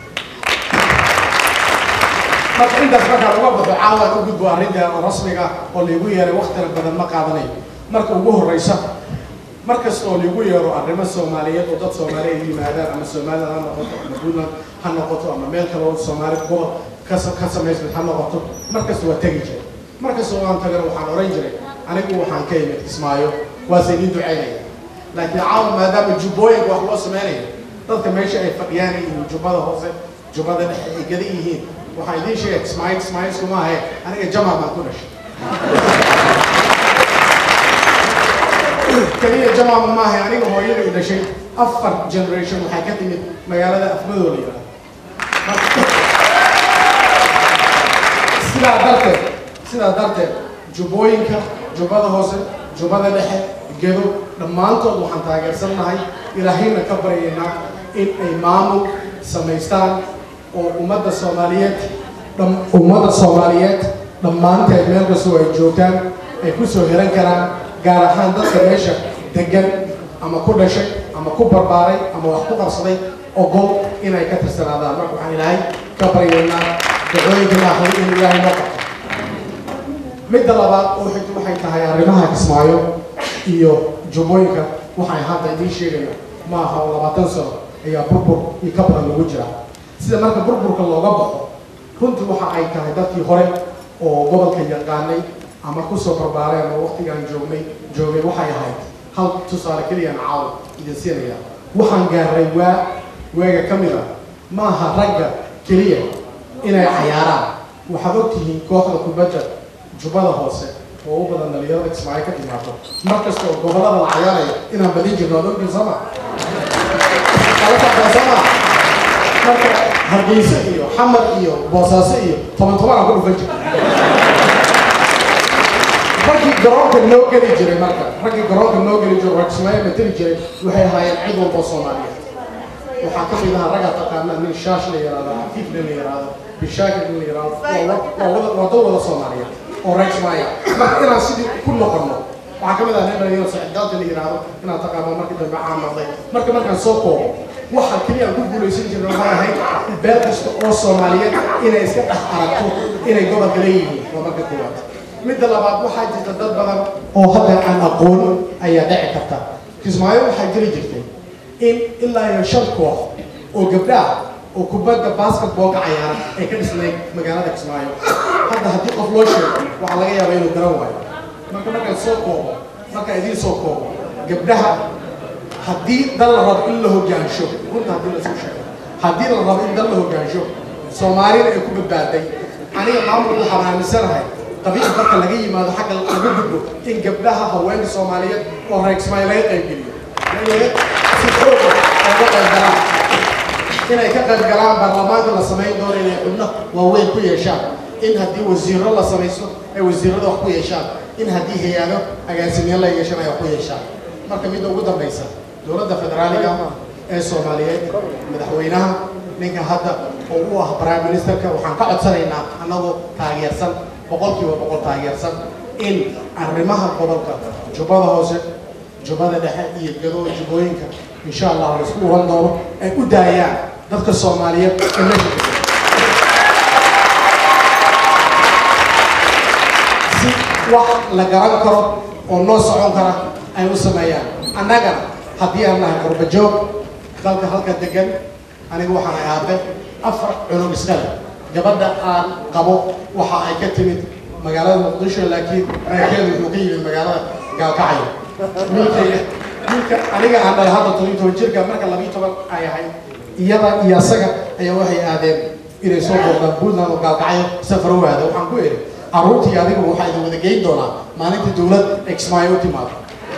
marka intaas markaan uga baxo caawaan u gudbo arrinta rasmiga oo laygu yeeray waktina badan ma qaadanayo marka ugu horeysa markasta oo lagu yeero arrimo soomaaliyeed oo dad soomaaliya ay yimaadaan ama somaliland ha noqoto ama puntland ha noqoto ama meel kale oo soomaali gobol ka ka samaysmid ha noqoto markasta waa tegi jiray markasta oo aan tagana waxaan oran jiray anigu waxaan ka imid kismaayo waase idin ducaynaya laakiin caawa maadaama jubbooyinka wax loo sameynaya dadka meesha ay fadhiyaan ay yihiin jubbada hoose jubbada dhexe ay gada yihiin waxaan idiin sheegay kismaayo kismaayo iskuma ahe aniga jamac baan ku dhashay kaliya jamaama maaha aniga hooyada i dhashay afar generation waxay ka timid magaalada afmadoo la yidhahdo sidaa darteed sidaa darteed jubbooyinka jubbada hoose jubbada dhexe gedo dhammaantood waxaan taageersannahay ilaahayna ka baryaynaa in ay maamul samaystaan oo ummadda soomaaliyeed ummadda soomaaliyeed dhammaanteed meel kastoo ay joogtaan ay ku soo helan karaan gaar ahaan dadka meesha degan ama ku dhashay ama ku barbaaray ama wax ku qabsaday ogol inay ka tirsanaadaan marka waxaan ilaahay ka baryaynaa dacooyinka ilaahay in ilaahay noo qabto midda labaad oo xigta waxay tahay arrimaha kismaayo iyo jubbooyinka waxay hadda idiin sheegaya ma aha oo labaatan sano ayaa burbur iyo ka badan lagu jira sida marka burburka looga baxo runtii waxa ay tahay dadkii hore oo gobolka yaqaanay ama kusoo barbaareen ama waqtigaan joognay joogay waxay ahayd hal tusaale keliyaan caaw idin siinaya waxaan gaaray waa weega ka mid a ma aha ragga keliya inay cayaaraan waxaad ogtihiin kooxda kubadda jubbada hoose oo u badan dhalinyarada kismaayo ka timaado mar kasta oo gobollada la cayaaraya inaan badin jirno ad ogtiin sooma sama marka hargeysa iyo xamar iyo boosaaso iyo toban toban aan ku dhufan jirno raggii garoonka noo geli jiray marka raggii garoonka noo geli jiray oo kismaayo mateli jiray waxay ahaayeen cid walba oo soomaaliyeed waxaa ka mid ahaa ragga taqaana nin shaash la yihahdo xafiif nin la yihahdo bishaakir nin la yihahdo waa dad wada soomaaliyeed oo reer kismaayo marka inaan sidii ku noqono waxaa ka mid ah nin dhalinyaro saxidaalta la yihahdo inaan taqaano markii dambe caan noqday marka markaan soo koobo waxa keliya aan ku guulaysan jirna waxay ahayd beel kasta oo soomaaliyeed inay iska dhex aragto inay gobolka leeyihiin waa marka koowaad midda labaad waxaa jirta dad badan oo hadda aan aqoon ayaa dhici karta kismaayo waxaa jiri jirtay in ilaa iyo shan koox oo gabdhaha oo kubadda basketballka cayaara ay ka dhisnayd magaalada kismaayo hadda haddii qof loo sheego waxaa laga yaabaa inuu garan waayo marka markaan soo koobo markaan idiin soo koobo gabdhaha haddii dal la rabo in la hogaansho runta haddii lasoo sheego haddii la rabo in dal la hogaansho soomaalina ay ku badbaaday aniga maamulku waxaan aaminsanahay qabiil marka laga yimaado xagga laga gudbo in gabdhaha haweenka soomaaliyeed oo reer kismaayo laga qaybgeliyo si xooga ooga qaybgalaan inay ka qayb galaan baarlamaanka la samayn doono inay xubno waaweyn ku yeeshaan in haddii wasiiro la samaysto ay wasiirada wax ku yeeshaan in haddii hay-ado agaasimiye la yeeshan ay wax ku yeeshaan marka midda ugu dambaysa dowladda federaaliga ee soomaaliyeed madaxweynaha ninka hadda oo u ah prime ministerka waxaan ka codsanaynaa annagoo taageersan boqolkiiba boqol taageersan in arrimaha gobolka jubbada hoose jubbada dhexe iyo gado jubbooyinka insha allah la isku uran doono ay u daayaan dadka soomaaliyeed ee meesha jooga si wax la garan karo oo noo socon kara ay u sameeyaan annagana haddii aan nahay qurba joog dalka halka degan aniga waxaan ahaabe afar cunug iskale gabadha aan qabo waxa ay ka timid magaalada muqdisho laakiin reerkeedu wuxuu ka yimid magaalada gaalkacyo wiilkayga wiilka aniga aan dhalay hadda todobiyo toban jirka marka labiyo toban ay ahayd iyada iyo asaga ayaa waxay aadeen inay soo booqdaan puntland oo gaalkacyo safar u aada waxaan ku eri carruurtii adigu waxaa idin wada geyn doonaa maalinta dowlad exmaayo u timaado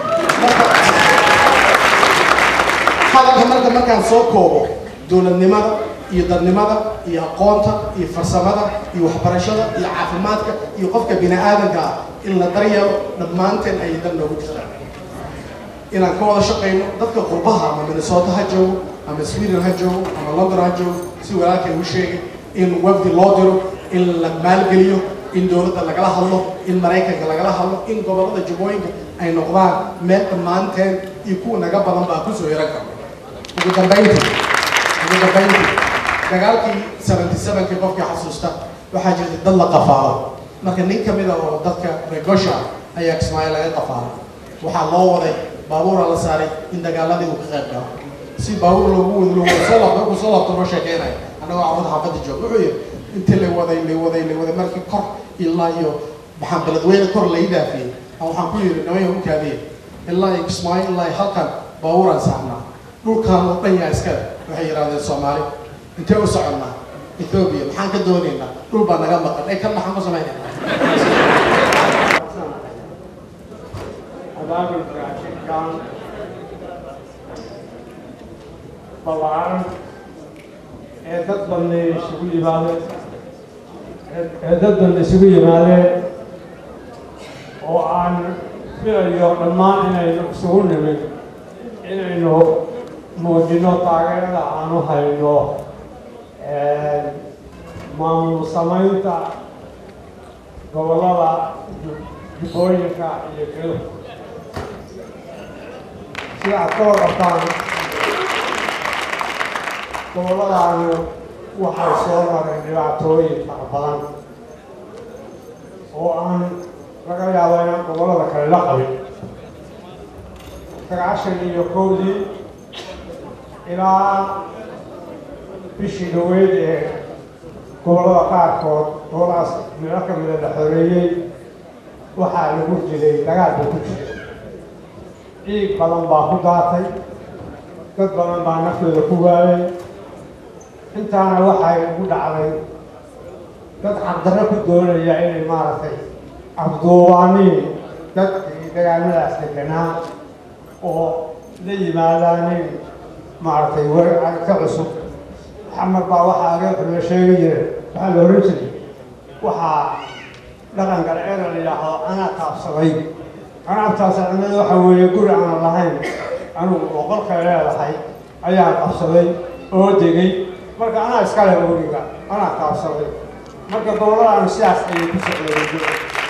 hadalka marka markaan soo koobo dowladnimada iyo dadnimada iyo aqoonta iyo farsamada iyo waxbarashada iyo caafimaadka iyo qofka bini aadanka ah in la daryeelo dhammaanteen ayay dan noogu jirtaan inaan ka wada shaqayno dadka qurbaha ama minnesota ha joogo ama sweden ha joogo ama london ha joogo si walaalkay u sheegay in wafdi loo diro in la maalgeliyo in dowladda lagala hadlo in maraykanka lagala hadlo in gobollada jubbooyinka ay noqdaan meel dhammaanteen iyo kuwa naga badan baa kusoo yaran karo ugu dambayntii ugu dambayntii dagaalkii seventy sevenkii qofkii xasuusta waxaa jirta dad la qafaalo marka nin ka mid a oo dadka regosha ayaa kismaayo laga qafaalo waxaa loo waday baabuura la saaray in dagaaladii uu ka qayb galo si baabuur loogu wado loo wado soo laabto markuu soo laabto noo sheekeynaya annagoo carruurta xaafadda jooga wuxuu yidhi intii la waday la waday la waday markii kor ilaa iyo maxaan beledweyne kor lai dhaafiyey waxaan ku yidhi namaya u kaadiye ilaa iyo kismaayo ilaa iyo halkan baabuuraan saarnaa dhulkaan oo dhan yaa iskale waxay yidhahdeen soomaali intee u soconnaa ethoobia maxaan ka doonaynaa dhul baa naga maqan ee kan maxaan ku samaynaynaa abaabulka shirkan ballaaran ee dad badan isugu yimaadeen ee dad badan isugu yimaadeen oo aan filayo dhammaan inaynu isugu nimid inaynu muujino taageerada aanu hayno maamul samaynta gobollada jubbooyinka iyo gedo sida aad ka warqabtaan gobolladaanu waxay soo mareen dhibaatooyin fara badan oo aan laga yaabo inaan gobollada kale la qabin sagaashan iyo kowdii ilaa bishii dhaweyd ee gobollada qaarkood gobolladaas meelo ka mida la xoreeyey waxaa lagu jiray dagaal buu ku jiray ciig badan baa ku daatay dad badan baa naftooda ku waayay intaana waxay ugu dhacday dad xaqdarro ku doonaya inay maaragtay afduubaaniin dadkii dagaalmadaas deganaa oo la yimaadaanin maaragtay warka cusub maxamed baa waxaa ageeku la sheegi jiray waxaa la oran jiray waxaa dhaqan galceeda la yidhaahdo anaa taabsaday anaabtaas cimada waxa weeye guri aanan lahayn anugu boqolkay leedahay ayaan qabsaday oo degay marka anaa iskale guriga anaa taabsaday marka gobolladaanu sidaas ayay ku socdeeyo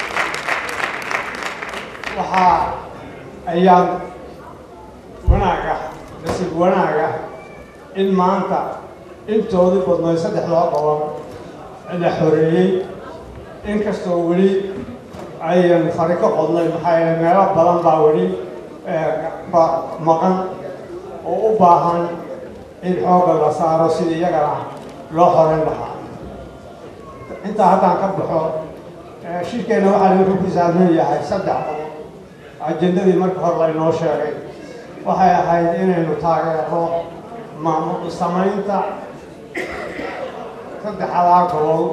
waxaa ayaan wanaaga nasiib wanaaga in maanta intoodii badnay saddex loo qaban la xoreeyey inkastoo weli ayan fari ka qodnay maxaa yeele meelo badan baa weli maqan oo u baahan in xoogga la saaro sidii iyagana loo xoreyn lahaa intaa haddaan ka baxo shirkeenna waxaa lagu ku saabsan yahay saddex qodob ajendadii marka hore laynoo sheegay waxay ahayd inaynu taageero maamul samaynta saddexdaa gobol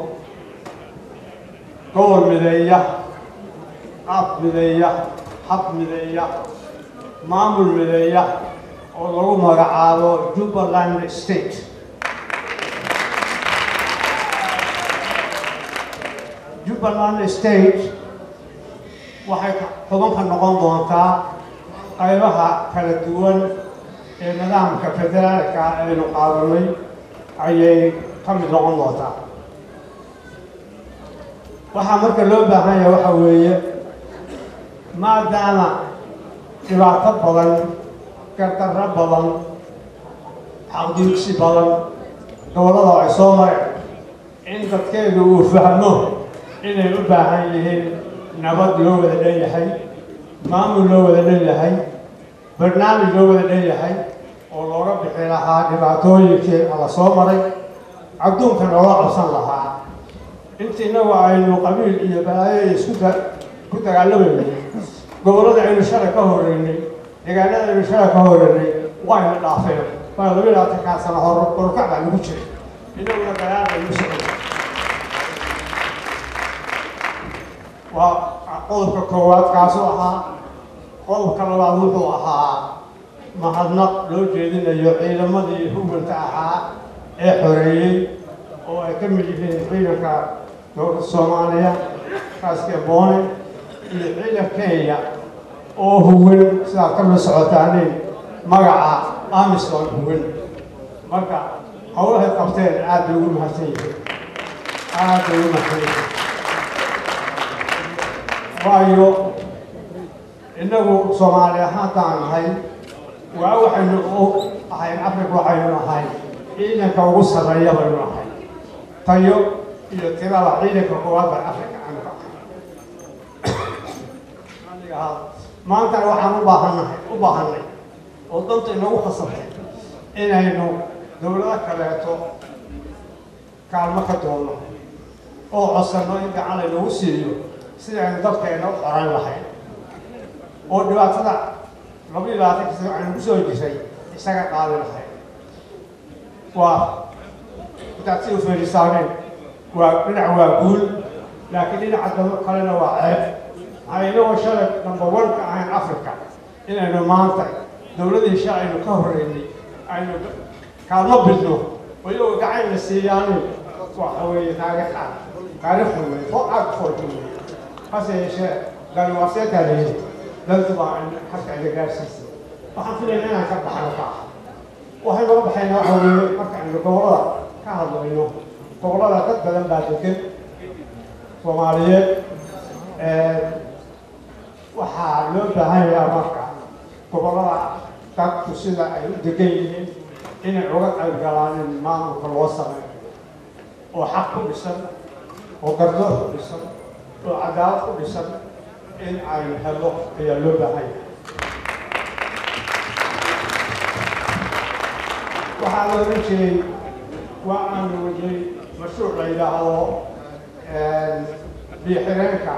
gobol mideeya af mideeya hab mideeya maamul mideeya oo lagu magacaabo jubbaland state jubbaland state waxay xubanka noqon doontaa qaybaha kala duwan ee nidaamka federaalka aynu qaadanay ayay ka mid noqon doontaa waxaa marka loo baahan yahay waxa weeye maadaama dhibaato badan gardarro badan xaqdiigsi badan dowlada ay soo mareen in dadkeedu uu fahmo inay u baahan yihiin nabad loo wada leeyahay maamul loo wada leeyahay barnaamij loo wada leeyahay oo looga bixi lahaa dhibaatooyinkii la soo maray adduunka looga qabsan lahaa inta innagu aynu qabiil iyo balaayo isku ku dagaalamayay gobollada aynu shalay ka horeynay deegaanada aynu shalay ka horeynay wayna dhaafeen waa laba iyo labaatankaa sano hor korkac baa lagu jiray inaguna dagaal baynu socday waa qodobka koowaad kaasuu ahaa qodobka labaad wuxuu ahaa mahadnaq loo jeedinayo ciidamadii huganta ahaa ee xoreeyey oo ay ka mid yihiin ciidanka dowladda soomaaliya kaaska boone iyo ciidan kenya oo huwan sidaad ka mid socotaaneen magaca amisom huwan marka howlahay qabteen aad bay ugu mahadsan yihiin aad bay ugu mahadsan yihiin waayo innagu soomaali ahaantaan nahay waa waxaynu u ahayn africa waxaynu ahay ciidanka ugu sarreeya baynu ahay tayo iyo tirada ciidanka koowaad baan africa aanu ka ahay maantana waxaan u baahannahay u baahanay oo danta inagu khasabtay inaynu dowlado kaleeto kaalmo ka doonno oo codsanno in gacan laynagu siiyo sida aynu dadkeena u xorayn lahayn oo dhibaatada laba iyo labaatanka sano aynu ku soo jiray isaga qaadi lahayn waa intaad si u feerisaaneen waa dhinac waa guul laakiin dhinaca daba kalena waa ceeb maxaa inagoo shalay number one ka ahayn africa inaynu maanta dowladii shalay aynu ka horreynay aynu kaalmo bidno oo iyagoo gacan la siiyaanin waxa weeye taariikha taariikhda wey fo aad foolka wey hase yeeshee dani waa see taaleeyey dantu baa halka ila gaarsiisay waxaan filayna inaan ka baxno ka waxay naga baxayna waxa weeye marka aynu gobollada ka hadlayno gobollada dad badan baa degan soomaaliyeed waxaa loo baahan yahaa marka gobollada dadku sida ay u degan yihiin inay uga qayb galaan in maamulka loo sameeyo oo xaq ku dhisan oo gardoor ku dhisan oo cadaalad ku dhisan in ay helo ayaa loo baahan yahay waxaa la oran jiray waa aanu wadnay mashruuc la yidhaahdo biixireenka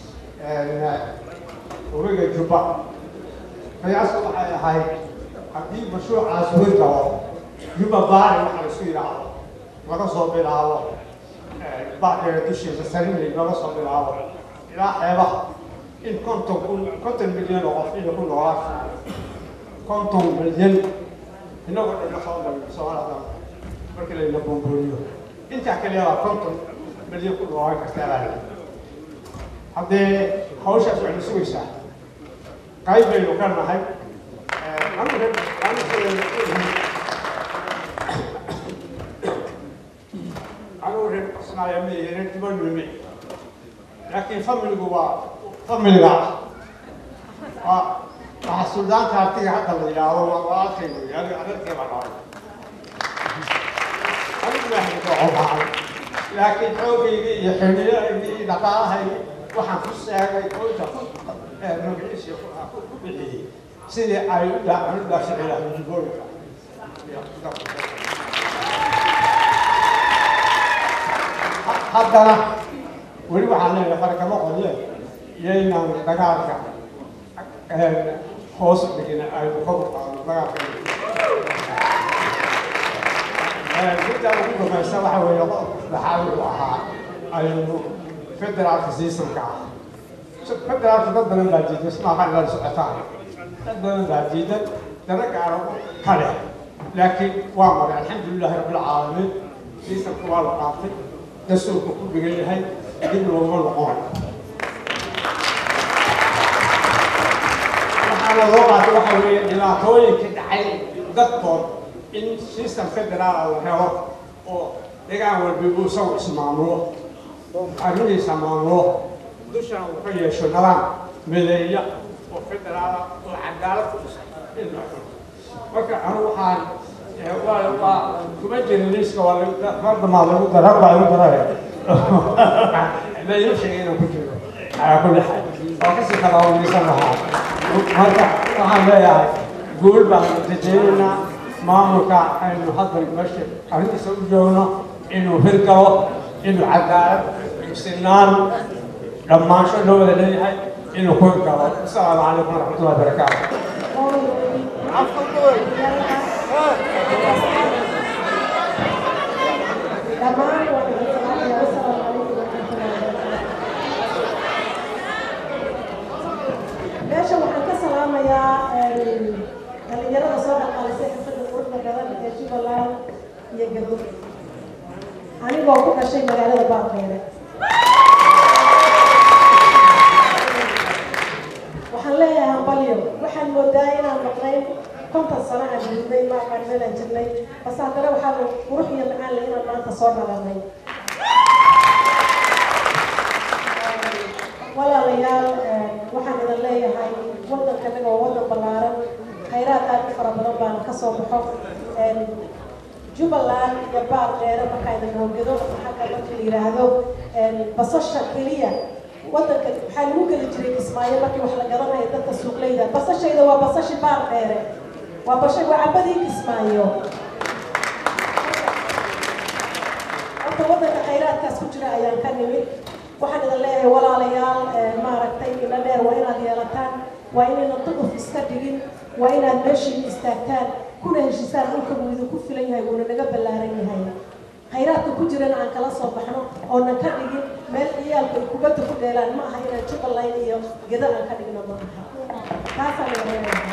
uriga jubba qiyaastu waxay ahayd haddii mashruucaas wir galo jubba baari waxa la isku yidhaahdo laga soo bilaabo bacdiga dushiisa sarinay laga soo bilaabo ilaa xeebaha in konton kun konton milyan oo qof inay ku noolaan konton milyan inagoo dhanna soo galno soomaalida markii layna boombooliyo intaa kaliya waa konton milyan ku noolaan kartaa baa layi haddee hawshaas waxaynu sugaysaa qayb baynu ka nahay anugu reer soomaaliya ma ihi reer dibadnu ma ihi laakiin familigu waa familiga waa waxaa suldaanka artiga hadda la yidhaahdo waa walaalkay wey aniga adeerkay baa dhalay anigu baa hidoocobahay laakiin xoogaygii iyo xiliyahaygii iyo dhaqaalahaygii waxaan ku seegay oyta ku magaciisi ku bixiyey sidii ay u dhaafici lahayd jibooyinka haddana weli waxaan leeyahay farkama qodle iyaynaan dagaalka hoos dhigin aynu kor u qaadno dagaalka midda ugu dambaysa waxa weeye dhaxaa wuxuu ahaa aynu federaalka siisanka ah federaalka dad badan baa diidan ismaaqa ilaa socotaan dad badan baa diidan dana gaaro ka leh laakiin waa maray alxamdulilahi rabbilcaalamiin siisanka waa la qaatay dastuurka ku dhigan yahay dib looma noqon waxaana loo qaatay waxa weeye dhibaatooyinka dhacay dadkood in system federaal la helo oo degaan walbibu isagu ismaamulo oo arrimihiisa maamulo dushana uu ka yeesho nidaam mideeya oo federaala oo cadaalad ku dhisan in la xulo marka anu waxaan waa waa kuma jirin liiska waa fardamaa lagu dara baa lagu daraya baynu sheegay inaan ku jiro calaa kulli xaal waa kasii kalaawanaysan lahaa marka waxaan leeyahay guul baan rajaynaynaa maamulka aynu hadda meesha arrintiisa u joogno inuu hirgalo inuu cadaalad sinaan dhammaansho loo wada leeyahay inuu ku hirgalo asalaamu calaykum waraxmatullahi wabarakaatu dhammaan waa idin salaamaya wasalaamu calaykum waraxmatullahi wabarakaatu meesha waxaan ka salaamayaa dhalinyarada soo dhaqaalisay xirfadda quruxda badan ee jubbaland iyo gadood anigoo ku dhashay magaalada baaqeere waxaan leeyahay hambalyo waxaan moodaa inaan maqnayn konton sano aan jirnay maaqaan meelaan jirnay base haddana waxaa qurux iyo macaan le inaan maanta soo dhalanay walaalayaal waxaan idin leeyahay waddankanaga waa waddan ballaaran khayraad aad u fara badan baana ka soo baxo jubbaland iyo baar dheere markaa idin howgado xagga marka la yidhaahdo basasha keliya waddanka waxaa lagu geli jiray kismaayo markii wax la garanayo dadka suuqleyda basashayda waa basashi baar dheere waa basha waa cabadii kismaayo horta waddanka khayraadkaas ku jira ayaan ka nimid waxaan idin leeyahay walaalayaal maaragtay ila dheer waa inaad yeelataan waa inaynan duquf iska dhigin waa inaad meeshiina istaagtaan kuna heshisaan dhulka wuu idinku filan yahay wuuna naga ballaaran yahay khayraadka ku jirana aan kala soo baxno oonan ka dhigin meel ciyaalku ay kubadda ku dheelaan ma aha inaan jubbaland iyo geda aan ka dhigno ma aha taasaan idin leeyahay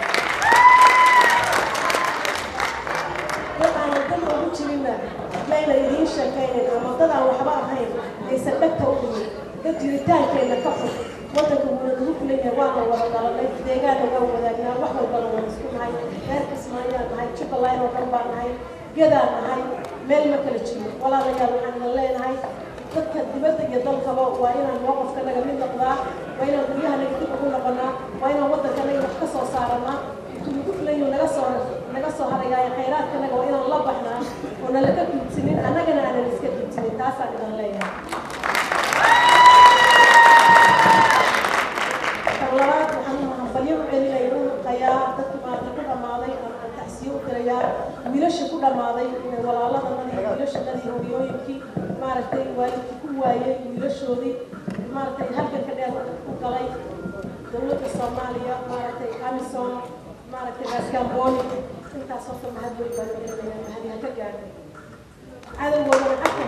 dad aanan dan ugu jirinna mayna idiin sheekaynin ama dad aan waxba ahayn aysan dhegta u dhimin dad jiritaankeenna ka fog waddanka wuuna nagu filan yahay waana wada dhalanay deegaana waa wadaagnaa wax walbana waan isku nahay reer kismaayaan nahay jubbaland oo dhan baan nahay gedaan nahay meel ma kala jiro walaalayaal waxaan idin leenahay dadka dibadda iyo dalkaba waa inaan mowqafkanaga mid noqdaa waa inaan guryahanaga dib ugu noqonaa waa inaan waddankanaga wax ka soo saaranaa nagu filayo naga soo naga soo harayaayo khayraadkanaga waa inaan la baxnaa oo nalaga duudsinin annagana aanan iska duudsinin taasaan idin leeyahay labaad waxaan hambalyo u celinaya u qayaa dadki maanta ku dhammaaday aan tacsiyo u dirayaa wiilasha ku dhammaaday walaaladanadii wiilashanadii hooyooyinkii maaragtay waalidkii ku waayey wiilashoodii maaragtay halganka dheer ku galay dowladda soomaaliya maaragtay amison maaragtay gaasgaambooni intaas horta mahad weyn baan u celinaya mahadi ha ka gaadhay cadowgoodana xagka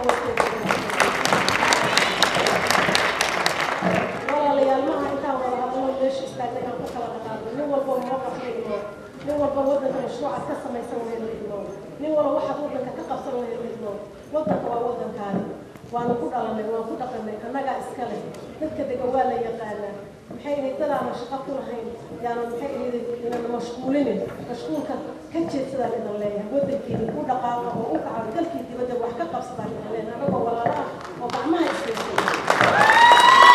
hoosteeda walaalayaal maaha intaan wada hadalno meesha istaagnay aan ku kala dhaqaaqno nin walba mowqaf la igno nin walba waddanka mashruucaad ka samaysan lahayd la igno nin walba waxaad waddanka ka qabsan lahayd la igno waddanka waa waddankaani waana ku dhalanay waan ku dhaqanay annagaa iska leh dadka dega waa la yaqaanaa maxay ahayd dadaana shaqo ku lahayn yaana maxay ahayd inana mashquulinin mashquulka ka jeedsadaan idan leeyahay waddankeeni u dhaqaaqa oo u kaca dalkii dibadda wax ka qabsadaan idan leeyahay annagoo walaalo ah oo gacmaha iskaysa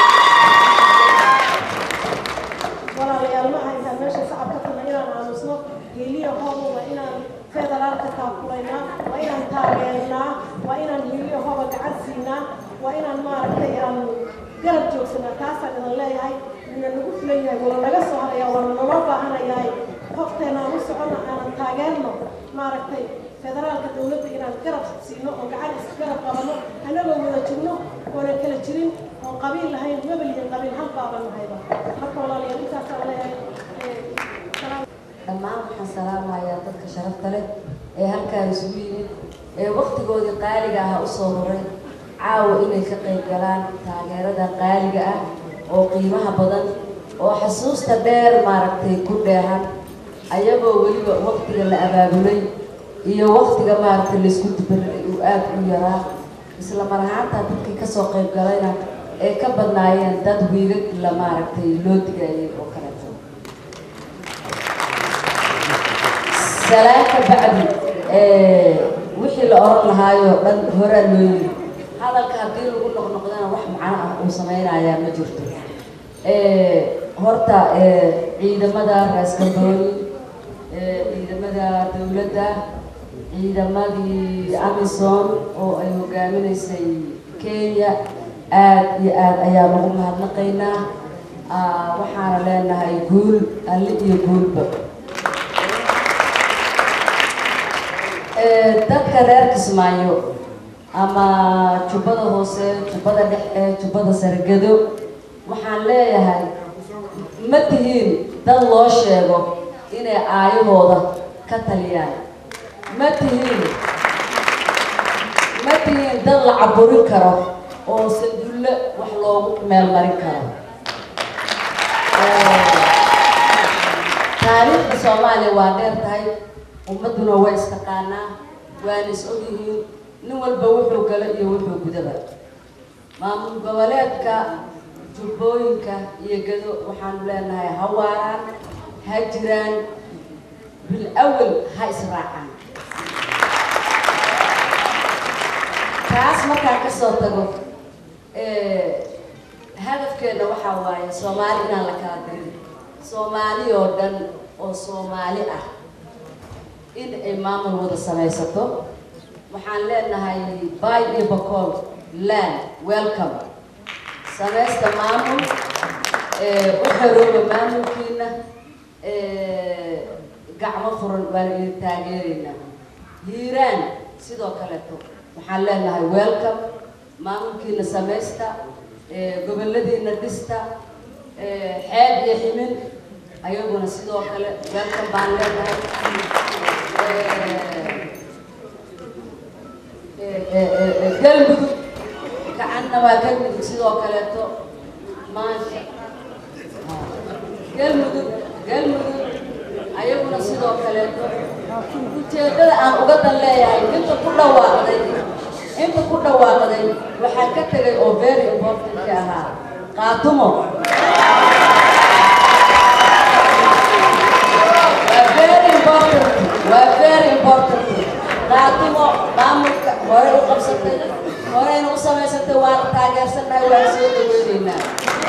walaalayaal ma aha intaan meesha sacab ka tagna inaan aamusno hiiliya hooba waa inaan federaalka taakulaynaa waa inaan taageernaa waa inaan hiiliya hooba gacan siinaa waa inaan maaragtay aan garab joogsanaa taasaan idin leeyahay ina nagu filan yahay wala naga soo haraya waana naloo baahanayahay hofteena aan u socono aanan taageerno maaragtay federaalka dowladda inaan garab siino oo gacan isgarab qabano annagoo wada jirno oonan kala jirin oon qabiil lahayn mabel iyo qabiil hal baaban nahayba marka walaalayaal intaasaan leeyahay dhammaan waxaan salaamayaa dadka sharafta leh ee halkaan isugu yimid ee waktigoodii qaaliga ah usoo horay caawa inay ka qayb galaan taageerada qaaliga ah oo qiimaha badan oo xasuusta dheer maaragtay ku dheehan ayagoo weliba waktiga la abaabulay iyo waktiga maaragtay laysku dubaray uu aada u yaraa isla mar ahaantaa dadkii kasoo qayb galayna ay ka badnaayeen dad wiilad la maaragtay loo digayay oo kaleeto salaan ka bacdi wixii la oran lahaayoo dhan horaa loo yiri hadalka haddii lagu noqnoqdana wax macno ah uu samaynayaa ma jirto horta ciidamada raaskambooni ciidamada dowladda ciidamadii amison oo ay hogaaminaysay kenya aad iyo aad ayaan ugu mahadnaqaynaa waxaana leenahay guul alle iyo guulba dadka reer kismaayo ama jubbada hoose jubbada dhexe jubbada sargado waxaan leeyahay ma tihiin dad loo sheego inay aayahooda ka taliyaan ma tihiin ma tihiin dad la caburin karo oo sandulle wax loogu meelmarin karo taariikhda soomaaliya waa dheer tahay ummadduna way istaqaanaa waana is ogyihiin nin walba wuxuu galo iyo wuxuu gudaba maamul goboleedka jubbooyinka iyo gado waxaanu leenahay ha waaraan ha jiraan bil awal ha israacaan taas markaan kasoo tago hadafkeena waxaa waaye soomaali inaan la kala dirin soomaali oo dhan oo soomaali ah in ay maamul wada samaysato waxaan leenahay bay iyo bacool land welcome samaysta maamul u xorooba maamulkiina gacmo furan waana idin taageeraynaa hiiraan sidoo kaleeto waxaan leenahay welcome maamulkiina samaysta goboladiina dhista xeeb iyo ximin ayaguna sidoo kale welcome baan leenahay galmudug gacanna waa galmudug sidoo kaleeto maasha galmudug galmudug ayaguna sidoo kaleeto ujeedada aan uga dan leeyahay inta ku dhawaaqday inta ku dhawaaqday waxaa ka tegay oo very important ka ahaa qaatumo waa very important waa very important qaatumo maamulka hore u qabsatay horeyna u samaysatay waana taageersannahay waana soo dhaweyneynaa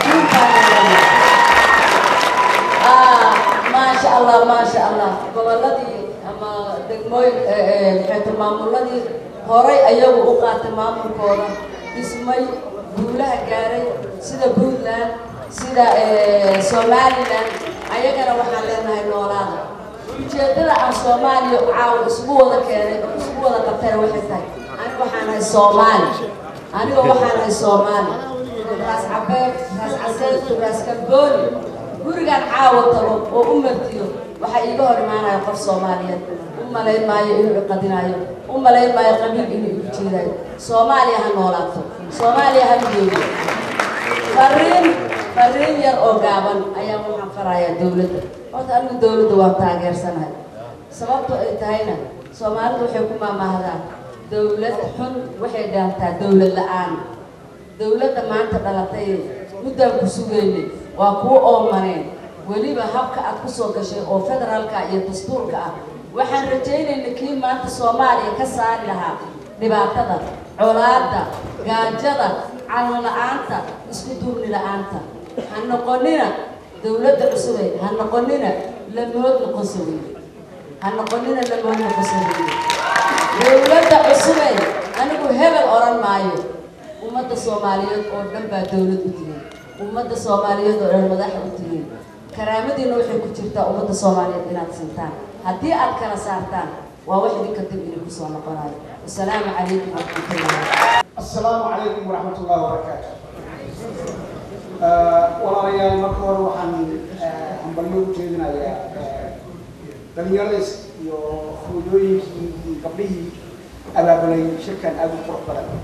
maasha allah maasha allah goboladii ama degmooyin maxayta maamuladii horay ayagu u qaatay maamulkooda dhismay guulaha gaaray sida puntland sida somaliland ayagana waxaan leenahay noolaada ujeedada aan soomaaliya caawa isugu wada keenay oo isugu wada qabtayna waxay tahay aniga waxaan ahay soomaali aniga waxaan ahay soomaali raas cabeed raas caseed raas kalbooni gurigaan caawa tago oo u martiyo waxaa iiga hor imaanaya qof soomaaliyeed u malayn maayo inuu iqadinayo u malayn maayo qabiil inuu igu jeedayo soomaaliya ha noolaato soomaaliya ha midoobo fariin fariin yar oo gaaban ayaa waxaan farayaa dowladda horta anigu dowladda waan taageersanahay sababto ay tahayna soomaalidu waxay ku maamaahdaan dowlad xun waxay dhaantaa dowlad la-aan dowladda maanta dhalatay muddaan ku sugaynay waa kuwa oomaneen weliba habka aad kusoo gashay oo federaalka iyo dastuurka ah waxaan rajaynayna kii maanta soomaaliya ka saari lahaa dhibaatada colaadda gaajada calan la-aanta isku duurni la-aanta ha noqonina dowladda cusubay ha noqonina lamood noqosawey ha noqonina lamood noqosawey dowladda cusubay anigu hebel oran maayo ummadda soomaaliyeed oo dhan baa dowlad u tihiin ummadda soomaaliyeed oo dhan madaxa u tihiin karaamadiina waxay ku jirtaa ummadda soomaaliyeed inaad sintaan haddii aad kala saartaan waa wax idinka dib idin kusoo noqonayo wasalaamu calaykum waraxmatullahi السلام عليكم ورحمة الله وبركاته. walaalayaal marka hore waxaan hambalyo u jeedinayaa dhalinyaradays iyo hooyooyinkii iyo gabdhihii abaabulay shirkan aada u qurux badan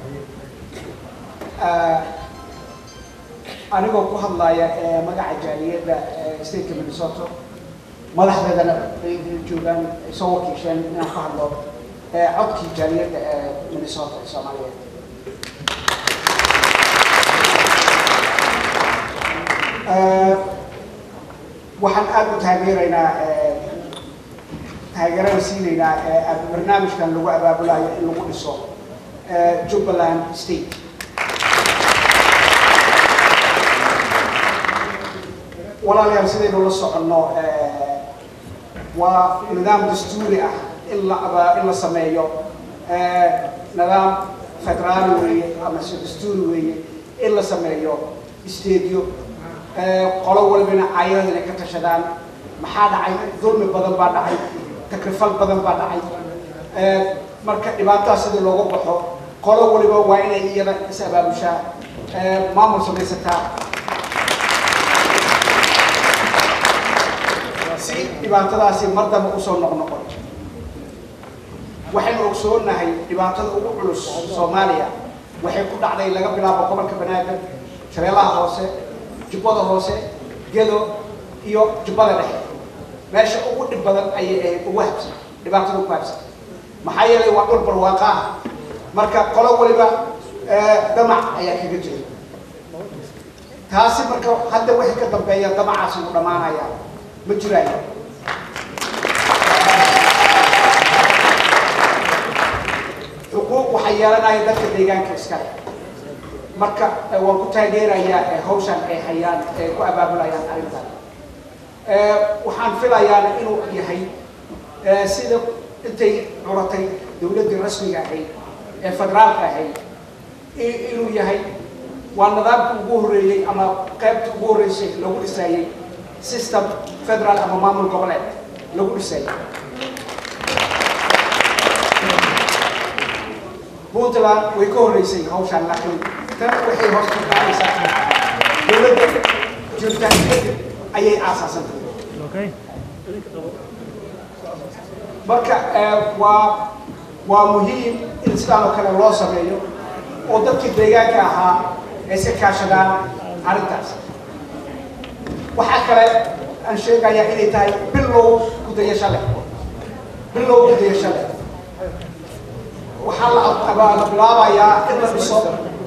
anigoo ku hadlaya magaca jaaliyadda stateka minnesota madaxdeedana ay joogaan ay soo wakiisheen inaan ka hadlo codkii jaaliyadda ee minnesota ee soomaaliyeed waxaan aada u taageeraynaa taageerada siinaynaa barnaamijkan lagu abaabulayo in lagu dhiso jubbaland state walaalayaal sidaynu la soconno waa nidaam dastuuri ah in la in la sameeyo nidaam federaali weeye ama se dastuuri weeye in la sameeyo stadiyo qolo walbana caayada inay ka tashadaan maxaa dhacay dulmi badan baa dhacay takrifal badan baa dhacay marka dhibaatadaas sidii looga baxo qolo waliba waa inay iyada is abaabushaa maamul samaysataa si dhibaatadaasi mar dambe usoo noqnoqon waxaynu ogsoonahay dhibaatada ugu culus soomaaliya waxay ku dhacday laga bilaabo gobolka banaadir shabeellaha hoose jubbada hoose gedo iyo jubbada dhexe meesha ugu dhib badan ayay ahayd ugu habsan dhibaatada ugu habsan maxaa yeelay waa dhul barwaaqa ah marka qolo waliba damac ayaa kaga jira taasi marka hadda wixii ka dambeeya damacaasi uu dhammaanaya ma jiraayo xuquuq waxay yeelanaya dadka deegaanka iskale marka waan ku taageerayaa hawshan ay hayaan ay ku abaabulayaan arrintan waxaan filayaana inuu yahay sida intay curatay dowladdii rasmiga ahayd ee federaalka ahayd inuu yahay waa nidaamka ugu horreeyey ama qaybta ugu horreysay lagu dhisaayey system federal ama maamul goboleed lagu dhisaayey puntland way ka horreysay hawshan laakiin tan waxay hoos ka qaadaysaa dowladda jirtaan kadib ayay aasaasantay marka waa waa muhiim in sidaan oo kale loo sameeyo oo dadkii deegaanka ahaa ay iska kaashadaan arrintaas waxaa kale aan sheegayaa inay tahay bilow gudayasho leh bilow gudayasho leh waxaa la la bilaabayaa in la dhiso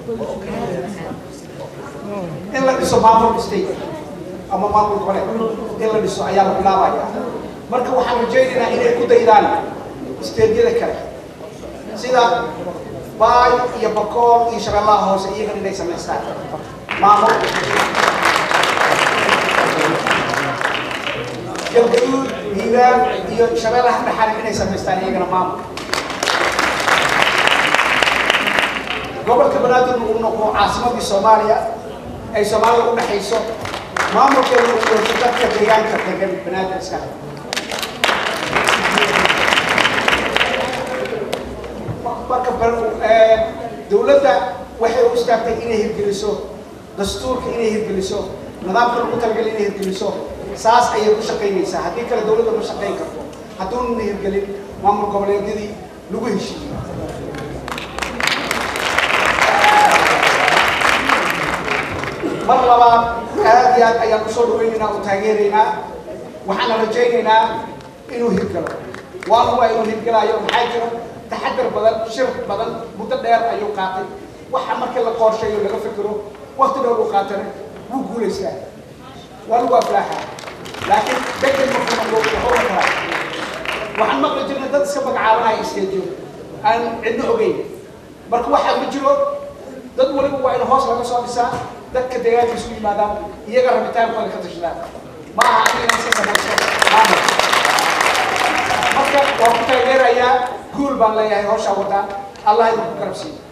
in la dhiso maamul state ama maamul goboleed in la dhiso ayaa la bilaabayaa marka waxaan rajaynaynaa inay ku daydaan steedyada kale sida baay iyo bakool iyo shabeellaha hoose iyagan inay samaystaan maamul galgaduud hiiraan iyo shabeellaha dhexale inay samaystaan iyagana maamul gobolka banaadir uu noqdo caasimadii soomaaliya ay soomaalida u dhexayso maamulkeedu uu yeesho dadka deegaanka degan banaadir iskale marka dowladda waxay u istaagtay inay hirgeliso dastuurka inay hirgeliso nidaamka lagu talagalay inay hirgeliso saas ayay ku shaqaynaysaa haddii kale dowladda ma shaqayn karto hadduunana hirgelin maamul goboleedyadii lagu heshiiyey mar labaad aad iyo aad ayaan usoo dhawaynaynaa oo taageeraynaa waxaana rajaynaynaa inuu hirgalo waana waa inuu hirgalayo maxaa jira taxadar badan shir badan muddo dheer ayuu qaatay waxa markii la qorsheeyo laga fikiro wakti dheer uu qaatana wuu guulaystaa waa lagu aflaaxaa laakiin degdeg markuu noqdo wuxuu karaa waxaan maqli jirnay dad iska magacaabanaya isteediyo aan cidno ogeyn marka waxaa ma jiro dad waliba waa in hoos laga soo dhisaa dadka deegaanka isu yimaadaan iyaga rabitaankooda ka tashadaan ma aha aniga iska samayso maamul marka waan ku taageerayaa guul baan leeyahay hawshaa wadaan allah idinku garabsiiyo